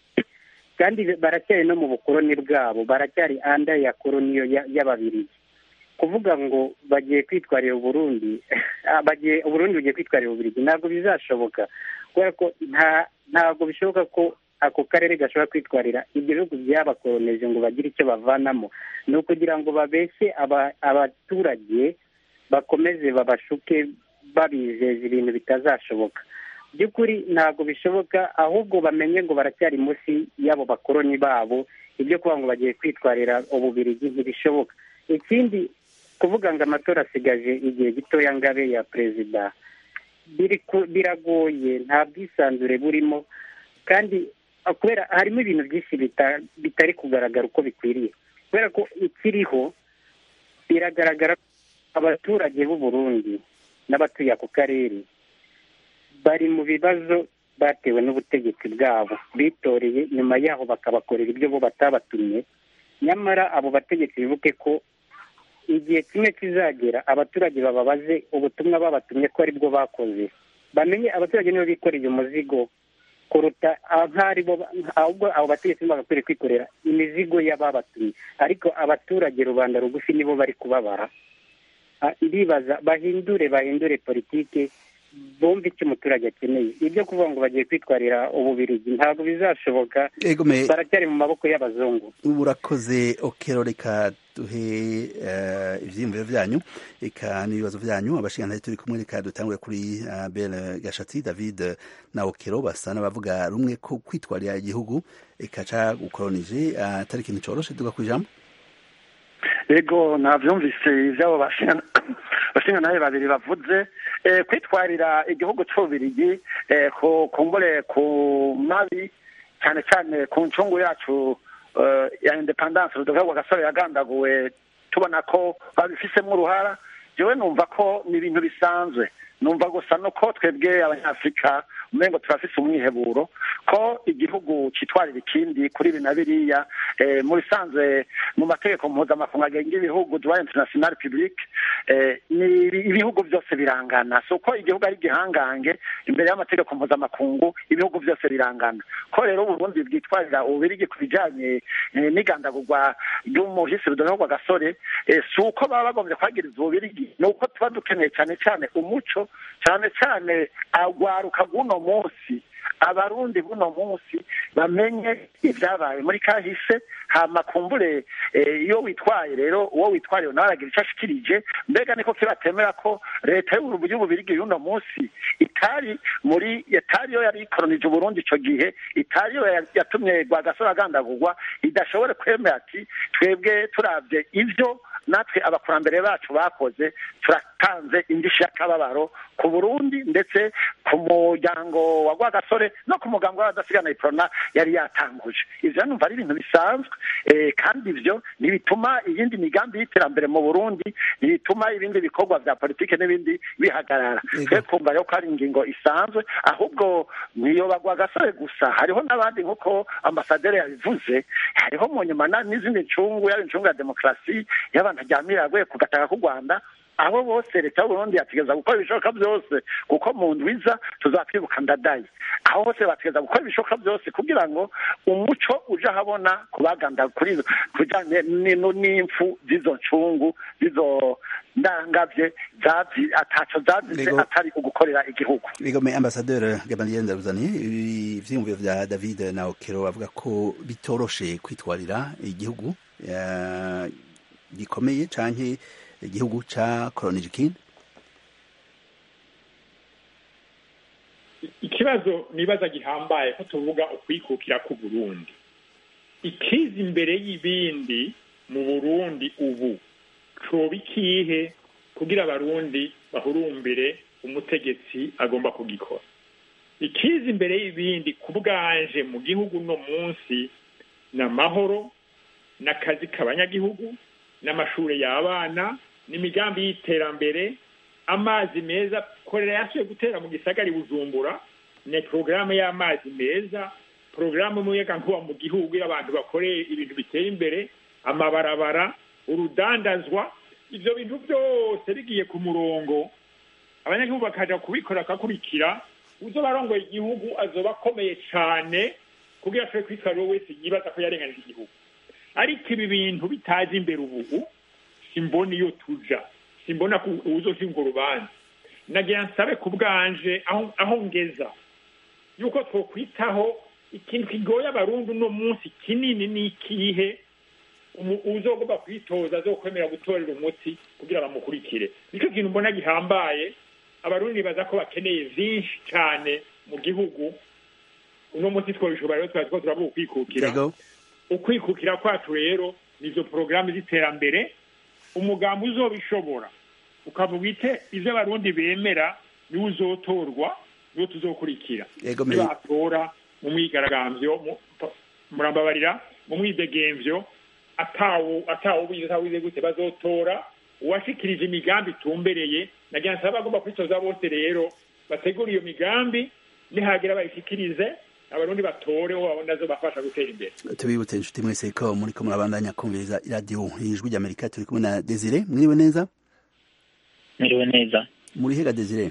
kandi baracyari no mu bukoroni bwabo baracyari anda ya koroniyo ya- y'ababirigi kuvuga ngo bagiye kwitwarira uburundi ah, bagiye uburundi bugiye kwitwarira ububirigi ntabwo bizashoboka kubera ko nta ntabwo bishoboka ko ako karere gashobora kwitwarira ibyo bihugu byabakoroneje ngo bagire icyo bavanamo ni ukugira ngo babeshye aba- abaturage bakomeze babashuke babizeza ibintu bitazashoboka by'ukuri ntabwo bishoboka ahubwo bamenye ngo baracyari munsi y'abo bakoroni babo ibyo kuvuga ngo bagiye kwitwarira ububirigi ntibishoboka ikindi kuvuga ngo amatora asigaje igihe gitoya ngabe ya perezida biri ku- biragoye nta bwisanzure burimo kandi ah, kubera harimo ibintu byinshi bita- bitari kugaragara uko bikwiriye kubera ko ikiriho biragaragara ko abaturage b'u Burundi n'abatuye ako karere bari mu bibazo batewe n'ubutegetsi bwabo bitoreye nyuma yaho bakabakorera ibyo bo batabatumye nyamara abo bategetsi bibuke ko igihe kimwe kizagera abaturage bababaze ubutumwa babatumye ko aribwo bakoze bamenye abaturage nibo bikoreye umuzigo kuruta nk'ari bo ahubwo abo bategetsi nibo bagakwiriye kwikorera imizigo y'ababatumye ariko abaturage rubanda rugufi nibo bari kubabara Ah, ndibaza bahindure bahindure politike bumve icyo umuturage akeneye ibyo kuvuga ngo bagiye kwitwarira ububirigi ntabwo bizashoboka Ego me- baracyari mu maboko y'abazungu urakoze okero reka duhe eh, ivyiyumviro vyanyu eka n'ibibazo vyanyu abashingantahe turi kumwe reka dutangure kuri uh, bel gashatsi david eh, na okero basa n'abavuga rumwe ko kwitwarira igihugu eka ca gukolonije uh, atari ikintu coroshe duga ku ijambo ego navyumvise ivyabo bashingantahe babiri bavuze eh, kwitwarira igihugu c'ububirigi eh, ku kumbure ku mabi cyane cyane ku ncungu yacu eh, ya independance rudoga rwa gasore yagandaguwe tubona ko babifisemo uruhara jewe numva ko ni ibintu bisanzwe numva gusa no ko twebwe abanyafurika umengo turafise umwiheburo ko igihugu citwarira ikindi kuri ibi na biriya eh, mu bisanzwe mu mategeko mpuzamakungu agenga ibihugu droit international public eh, ni ibihugu byose birangana si uko igihugu ari igihangange imbere y'amategeko mpuzamakungu ibihugu byose birangana ko rero uburundi bwitwarira ububirigi ku bijanye eh, n'igandagurwa ry'umuhisi rudoviko gasore eh, si uko baba bagombye kwagiriza ububirigi ni uko tuba dukeneye cyane cyane umuco cyane cyane agwaruka guno munsi abarundi buno munsi bamenye ibyabaye muri kahise hama kumbure eh, iyo witwaye rero uwo witwariye nawe aragira icyo ashikirije mbega niko kibatemera ko leta y'ububirigi y'uno munsi itari muri itari yo yari ikolonije uburundi ico gihe itari yo yatumye rwagasore agandagurwa idashobore kwemera ati twebwe turavye ivyo natwe abakurambere bacu bakoze turatanze indishyi y'akababaro ku burundi ndetse ku muryango wa rwagasore no ku mugambi w'abadasigana iprona yari yatanguje ivyo numva ari ibintu bisanzwe eh, kandi ivyo ntibituma iyindi migambi y'iterambere mu burundi ntibituma ibindi bikorwa vya politike n'ibindi bihagarara twe kumva rero ko ari ingingo isanzwe ahubwo niyo bagwa gasore gusa hariho n'abandi nk'uko ambasaderi yabivuze hariho mu nyuma n'izindi ncungu yaba incungu ya demokarasi y'abantu aryamira yaguye ku gataka k'u rwanda abo bose leta y'uburundi yategeza gukora ibishoboka byose kuko mu ndwiza tuzatwibuka ndadaye aho bose bategeza gukora ibishoboka byose kugira ngo umuco uje ahabona kubaganda kuri kujyanye n'impfu z'izo ncungu z'izo ndangavye ataco zazize atari ugukorera igihugu bigome ambasaderi gamaliel ndaruzaniye ivyiyumviro vya david na okero bavuga ko bitoroshe kwitwarira igihugu gikomeye canke igihugu ca kolonije ikindi ikibazo nibaza gihambaye ko tuvuga ukwikukira ku Burundi ikiza imbere y'ibindi mu Burundi ubu coba ikihe kugira abarundi bahurumbire umutegetsi agomba kugikora ikiza imbere y'ibindi ku bwanje mu gihugu no munsi ni amahoro n'akazi k'abanyagihugu n'amashuri y'abana n'imigambi y'iterambere amazi meza korera yasuye gutera mu gisagari bujumbura ni porogaramu y'amazi meza porogaramu y'umuyagankuba mu gihugu iyo abantu bakoreye ibintu bitera imbere amabarabara urudandazwa ibyo bintu byose bigiye ku murongo abanyagihugu bakaja kubikora bakakurikira uzo barongoye igihugu azoba akomeye cyane kugira ashobore kwitwara uwo wese yibaza ko yarenganije igihugu ariko ibi bintu bitaje imbere ubu simbona iyo tuja simbona uzoshinga urubanza nagira nsabe ku bwanje aho ngeza yuko twokwitaho ikintu kigoye abarundi uno munsi kinini ni ikihe uzogomba kwitoza azokwemera gutorera umuti kugira bamukurikire nicyo kintu mbona gihambaye abarundi baza ko bakeneye vyinshi cyane mu gihugu uno munsi twabishobora rero twazi ko turavuga ukwikukira ukwikukira kwacu rero nizo porogaramu z'iterambere umugambi uzobishobora ukavuga ite ivyo abarundi bemera niwe uzotorwa niwo tuzokurikira nibatora mu mwigaragambyo murambabarira mu mwidegemvyo atawo atawobize atawize gute bazotora uwashikirije imigambi itumbereye nagira nsaba bagomba kwitoza bose rero bategura iyo migambi nihagira bayishikirize abarundi batore uwo babona zo bafasha gutera imbere tubibutse inshuti mwese ko muriko murabandanya kumviriza iradiyo ijwi ry'amerika turi kumwe na desire mwiriwe neza mwiriwe neza muri hega desire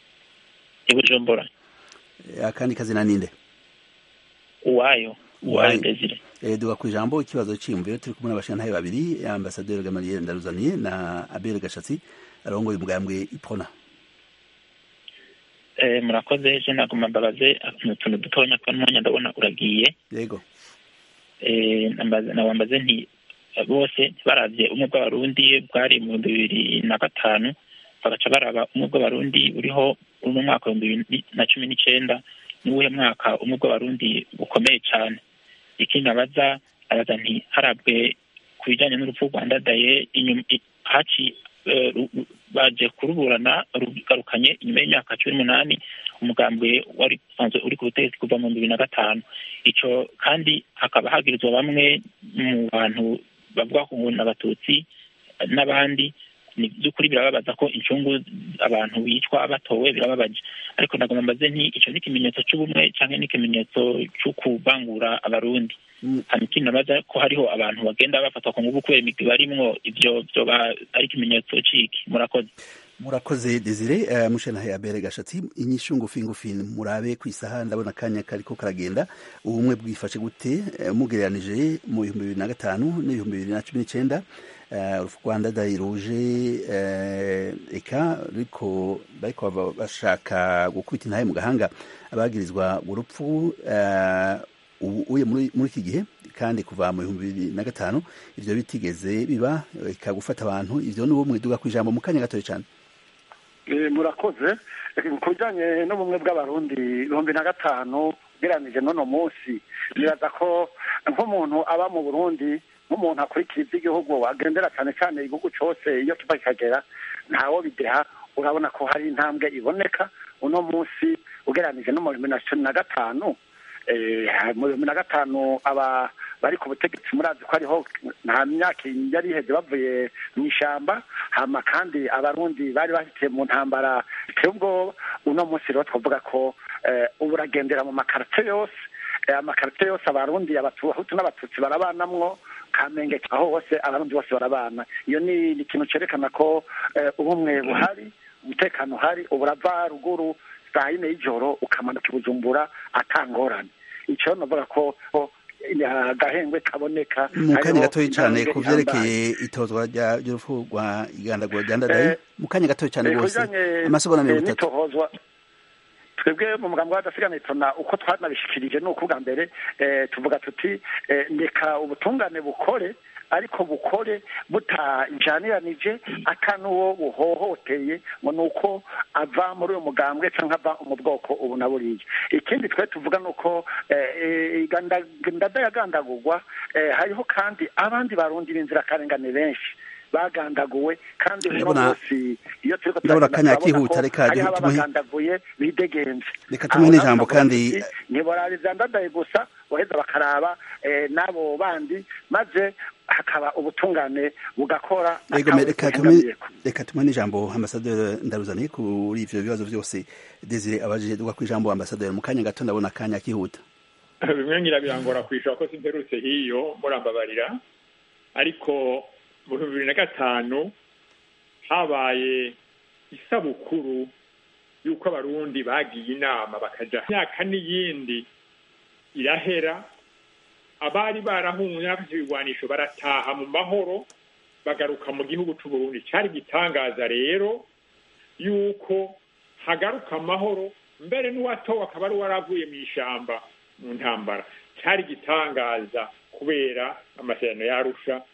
i bujumbura akandi kazina ninde uwayo uwayo desire duga ku ijambo ikibazo cyiyumviro turi kumwe n'abashintahe babiri ambasaderi gamaliel ndaruzaniye na abel gashatsi arongoye umugambwe ipona murakoze je naguma mbabaze utuntu dutonya kwa mwanya ndabona uragiye yego nabambaze nti bose ntibaravye umwe bw'abarundi bwari mu bihumbi bibiri na gatanu bagaca baraba umwe bw'abarundi buriho uri mu mwaka w'ibihumbi bibiri na cumi n'icenda n'uwuhe mwaka umwe bw'abarundi bukomeye cane ikindi abaza abaza nti harabwe ku bijanye n'urupfu rwa ndadaye haci baje kuruburana rugarukanye inyuma y'imyaka cumi n'umunani umugambwe wari usanzwe uri ku butegetsi kuva mu bibiri na gatanu ico kandi hakaba hagirizwa bamwe mu bantu bavuga ko ngo abatutsi n'abandi ni by'ukuri birababaza ko incungu abantu bicwa batowe birababaje ariko ndagomba mbaze nti icyo ni ikimenyetso cy'ubumwe cyangwa ni ikimenyetso cyo kuvangura abarundi hanyuma ikindi nabaza ko hariho abantu bagenda bafatwa ku ngufu kubera imigwi barimwo ibyo byoba ari ikimenyetso ciki murakoze murakoze desire uh, mushanahe abere gashatsi inyishu ngufi ngufi murabe ku isaha ndabona akanya kariko karagenda ubumwe bwifashe gute uh, mugereranije mu bihumbi bibiri na gatanu n'ibihumbi bibiri na cumi n'icenda uh, rwanda dayiruje uh, eka ariko bariko bashaka gukubita intahe mu gahanga abagirizwa urupfu uh, uye muri iki gihe kandi kuva mu bihumbi bibiri na gatanu ivyo bitigeze biba eka gufata abantu ivyo ni ubumwe duga ku ijambo mu kanya gatoya cane murakoze ku bijyanye n'ubumwe bw'abarundi ibihumbi na gatanu ugereranije n'uno munsi nibaza ko nk'umuntu aba mu burundi nk'umuntu akurikira iby'igihugu agendera cyane cyane igihugu cyose iyo kiva kikagera ntawo bideha urabona ko hari intambwe iboneka uno munsi ugereranije no mu bihumbi na cumi na gatanu mu bihumbi na gatanu aba bari ku butegetsi murazi ko ariho nta myaka yari iheze bavuye mu ishyamba hama kandi abarundi bari bahitiye mu ntambara biteye ubwoba uno munsi rero twavuga ko ubu uragendera mu makarite yose amakarite yose abarundi abahutu n'abatutsi barabanamwo kamenge aho hose abarundi bose barabana iyo ni ikintu cyerekana ko ubumwe buhari umutekano uhari ubu urava ruguru saa yine y'ijoro ukamanuka i bujumbura atangorane icyo navuga ko agahengwe kaboneka mu kanya gatoya cyane ku byerekeye itozwa ry'urupfu rwa igandagura rya ndadaye mu kanya gatoya cyane rwose amasegonda mirongo itatu twebwe mu mugambi w'adasigana itona uko twanabishikirije ni uko bwa mbere tuvuga tuti reka ubutungane bukore ariko bukore butajaniranije ata n'uwo buhohoteye ngo ni uko ava muri uyu mugambwe cyangwa ava mu bwoko ubu na buriya ikindi twe tuvuga ni uko ndada yagandagurwa hariho kandi abandi barundi b'inzirakarengane benshi bagandaguwe kandi uno munsi iyo turiko ndabona akanya kihuta reka hariho abagandaguye bidegenze reka tumuhe n'ijambo kandi ntiborariza ndadaye gusa boheza bakaraba n'abo bandi maze hakaba ubutungane bugakora reka tumuhe n'ijambo ambasaderi ndaruzaniye kuri ivyo bibazo byose desire abajije duga ku ijambo ambasaderi mu kanya gato ndabona akanya kihuta bimwe ngira birangora kwishura ko simperutse hiyo murambabarira ariko mu bihumbi bibiri na gatanu habaye isabukuru y'uko abarundi bagiye inama bakaja imyaka n'iyindi irahera abari barahunze n'abafite ibigwanisho barataha mu mahoro bagaruka mu gihugu c'uburundi cari igitangaza rero yuko hagaruka amahoro mbere n'uwatowe akaba ari uwaravuye mu ishamba mu ntambara cari igitangaza kubera amasezerano yarusha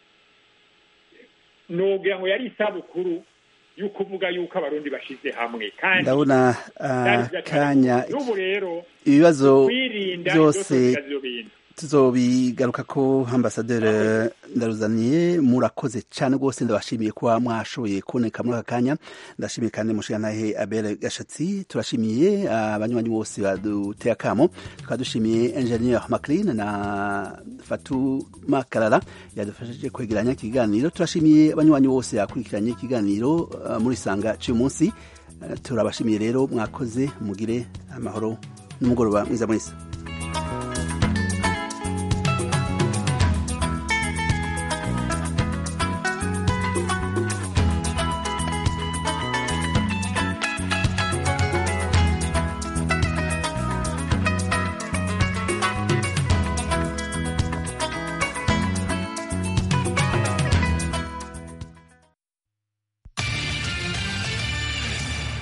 nogira ngo yari isabukuru yo kuvuga yuko abarundi bashize hamwe kandi ndabona kanya n'ubu rero ibibazo kwirinda byose bintu tuzobigaruka ko ambasaderi ndaruzaniye murakoze cyane rwose ndabashimiye kuba mwashoboye kuboneka muri aka kanya ndashimiye kandi mushigantahe abere gashatsi turashimiye abanywanyi bose baduteye akamo tukaba dushimiye engineer maclean na fatuma karara yadufashije kwegeranya ikiganiro turashimiye abanywanyi bose yakurikiranye ikiganiro muri sanga cy'uyu munsi turabashimiye rero mwakoze mugire amahoro n'umugoroba mwiza mwese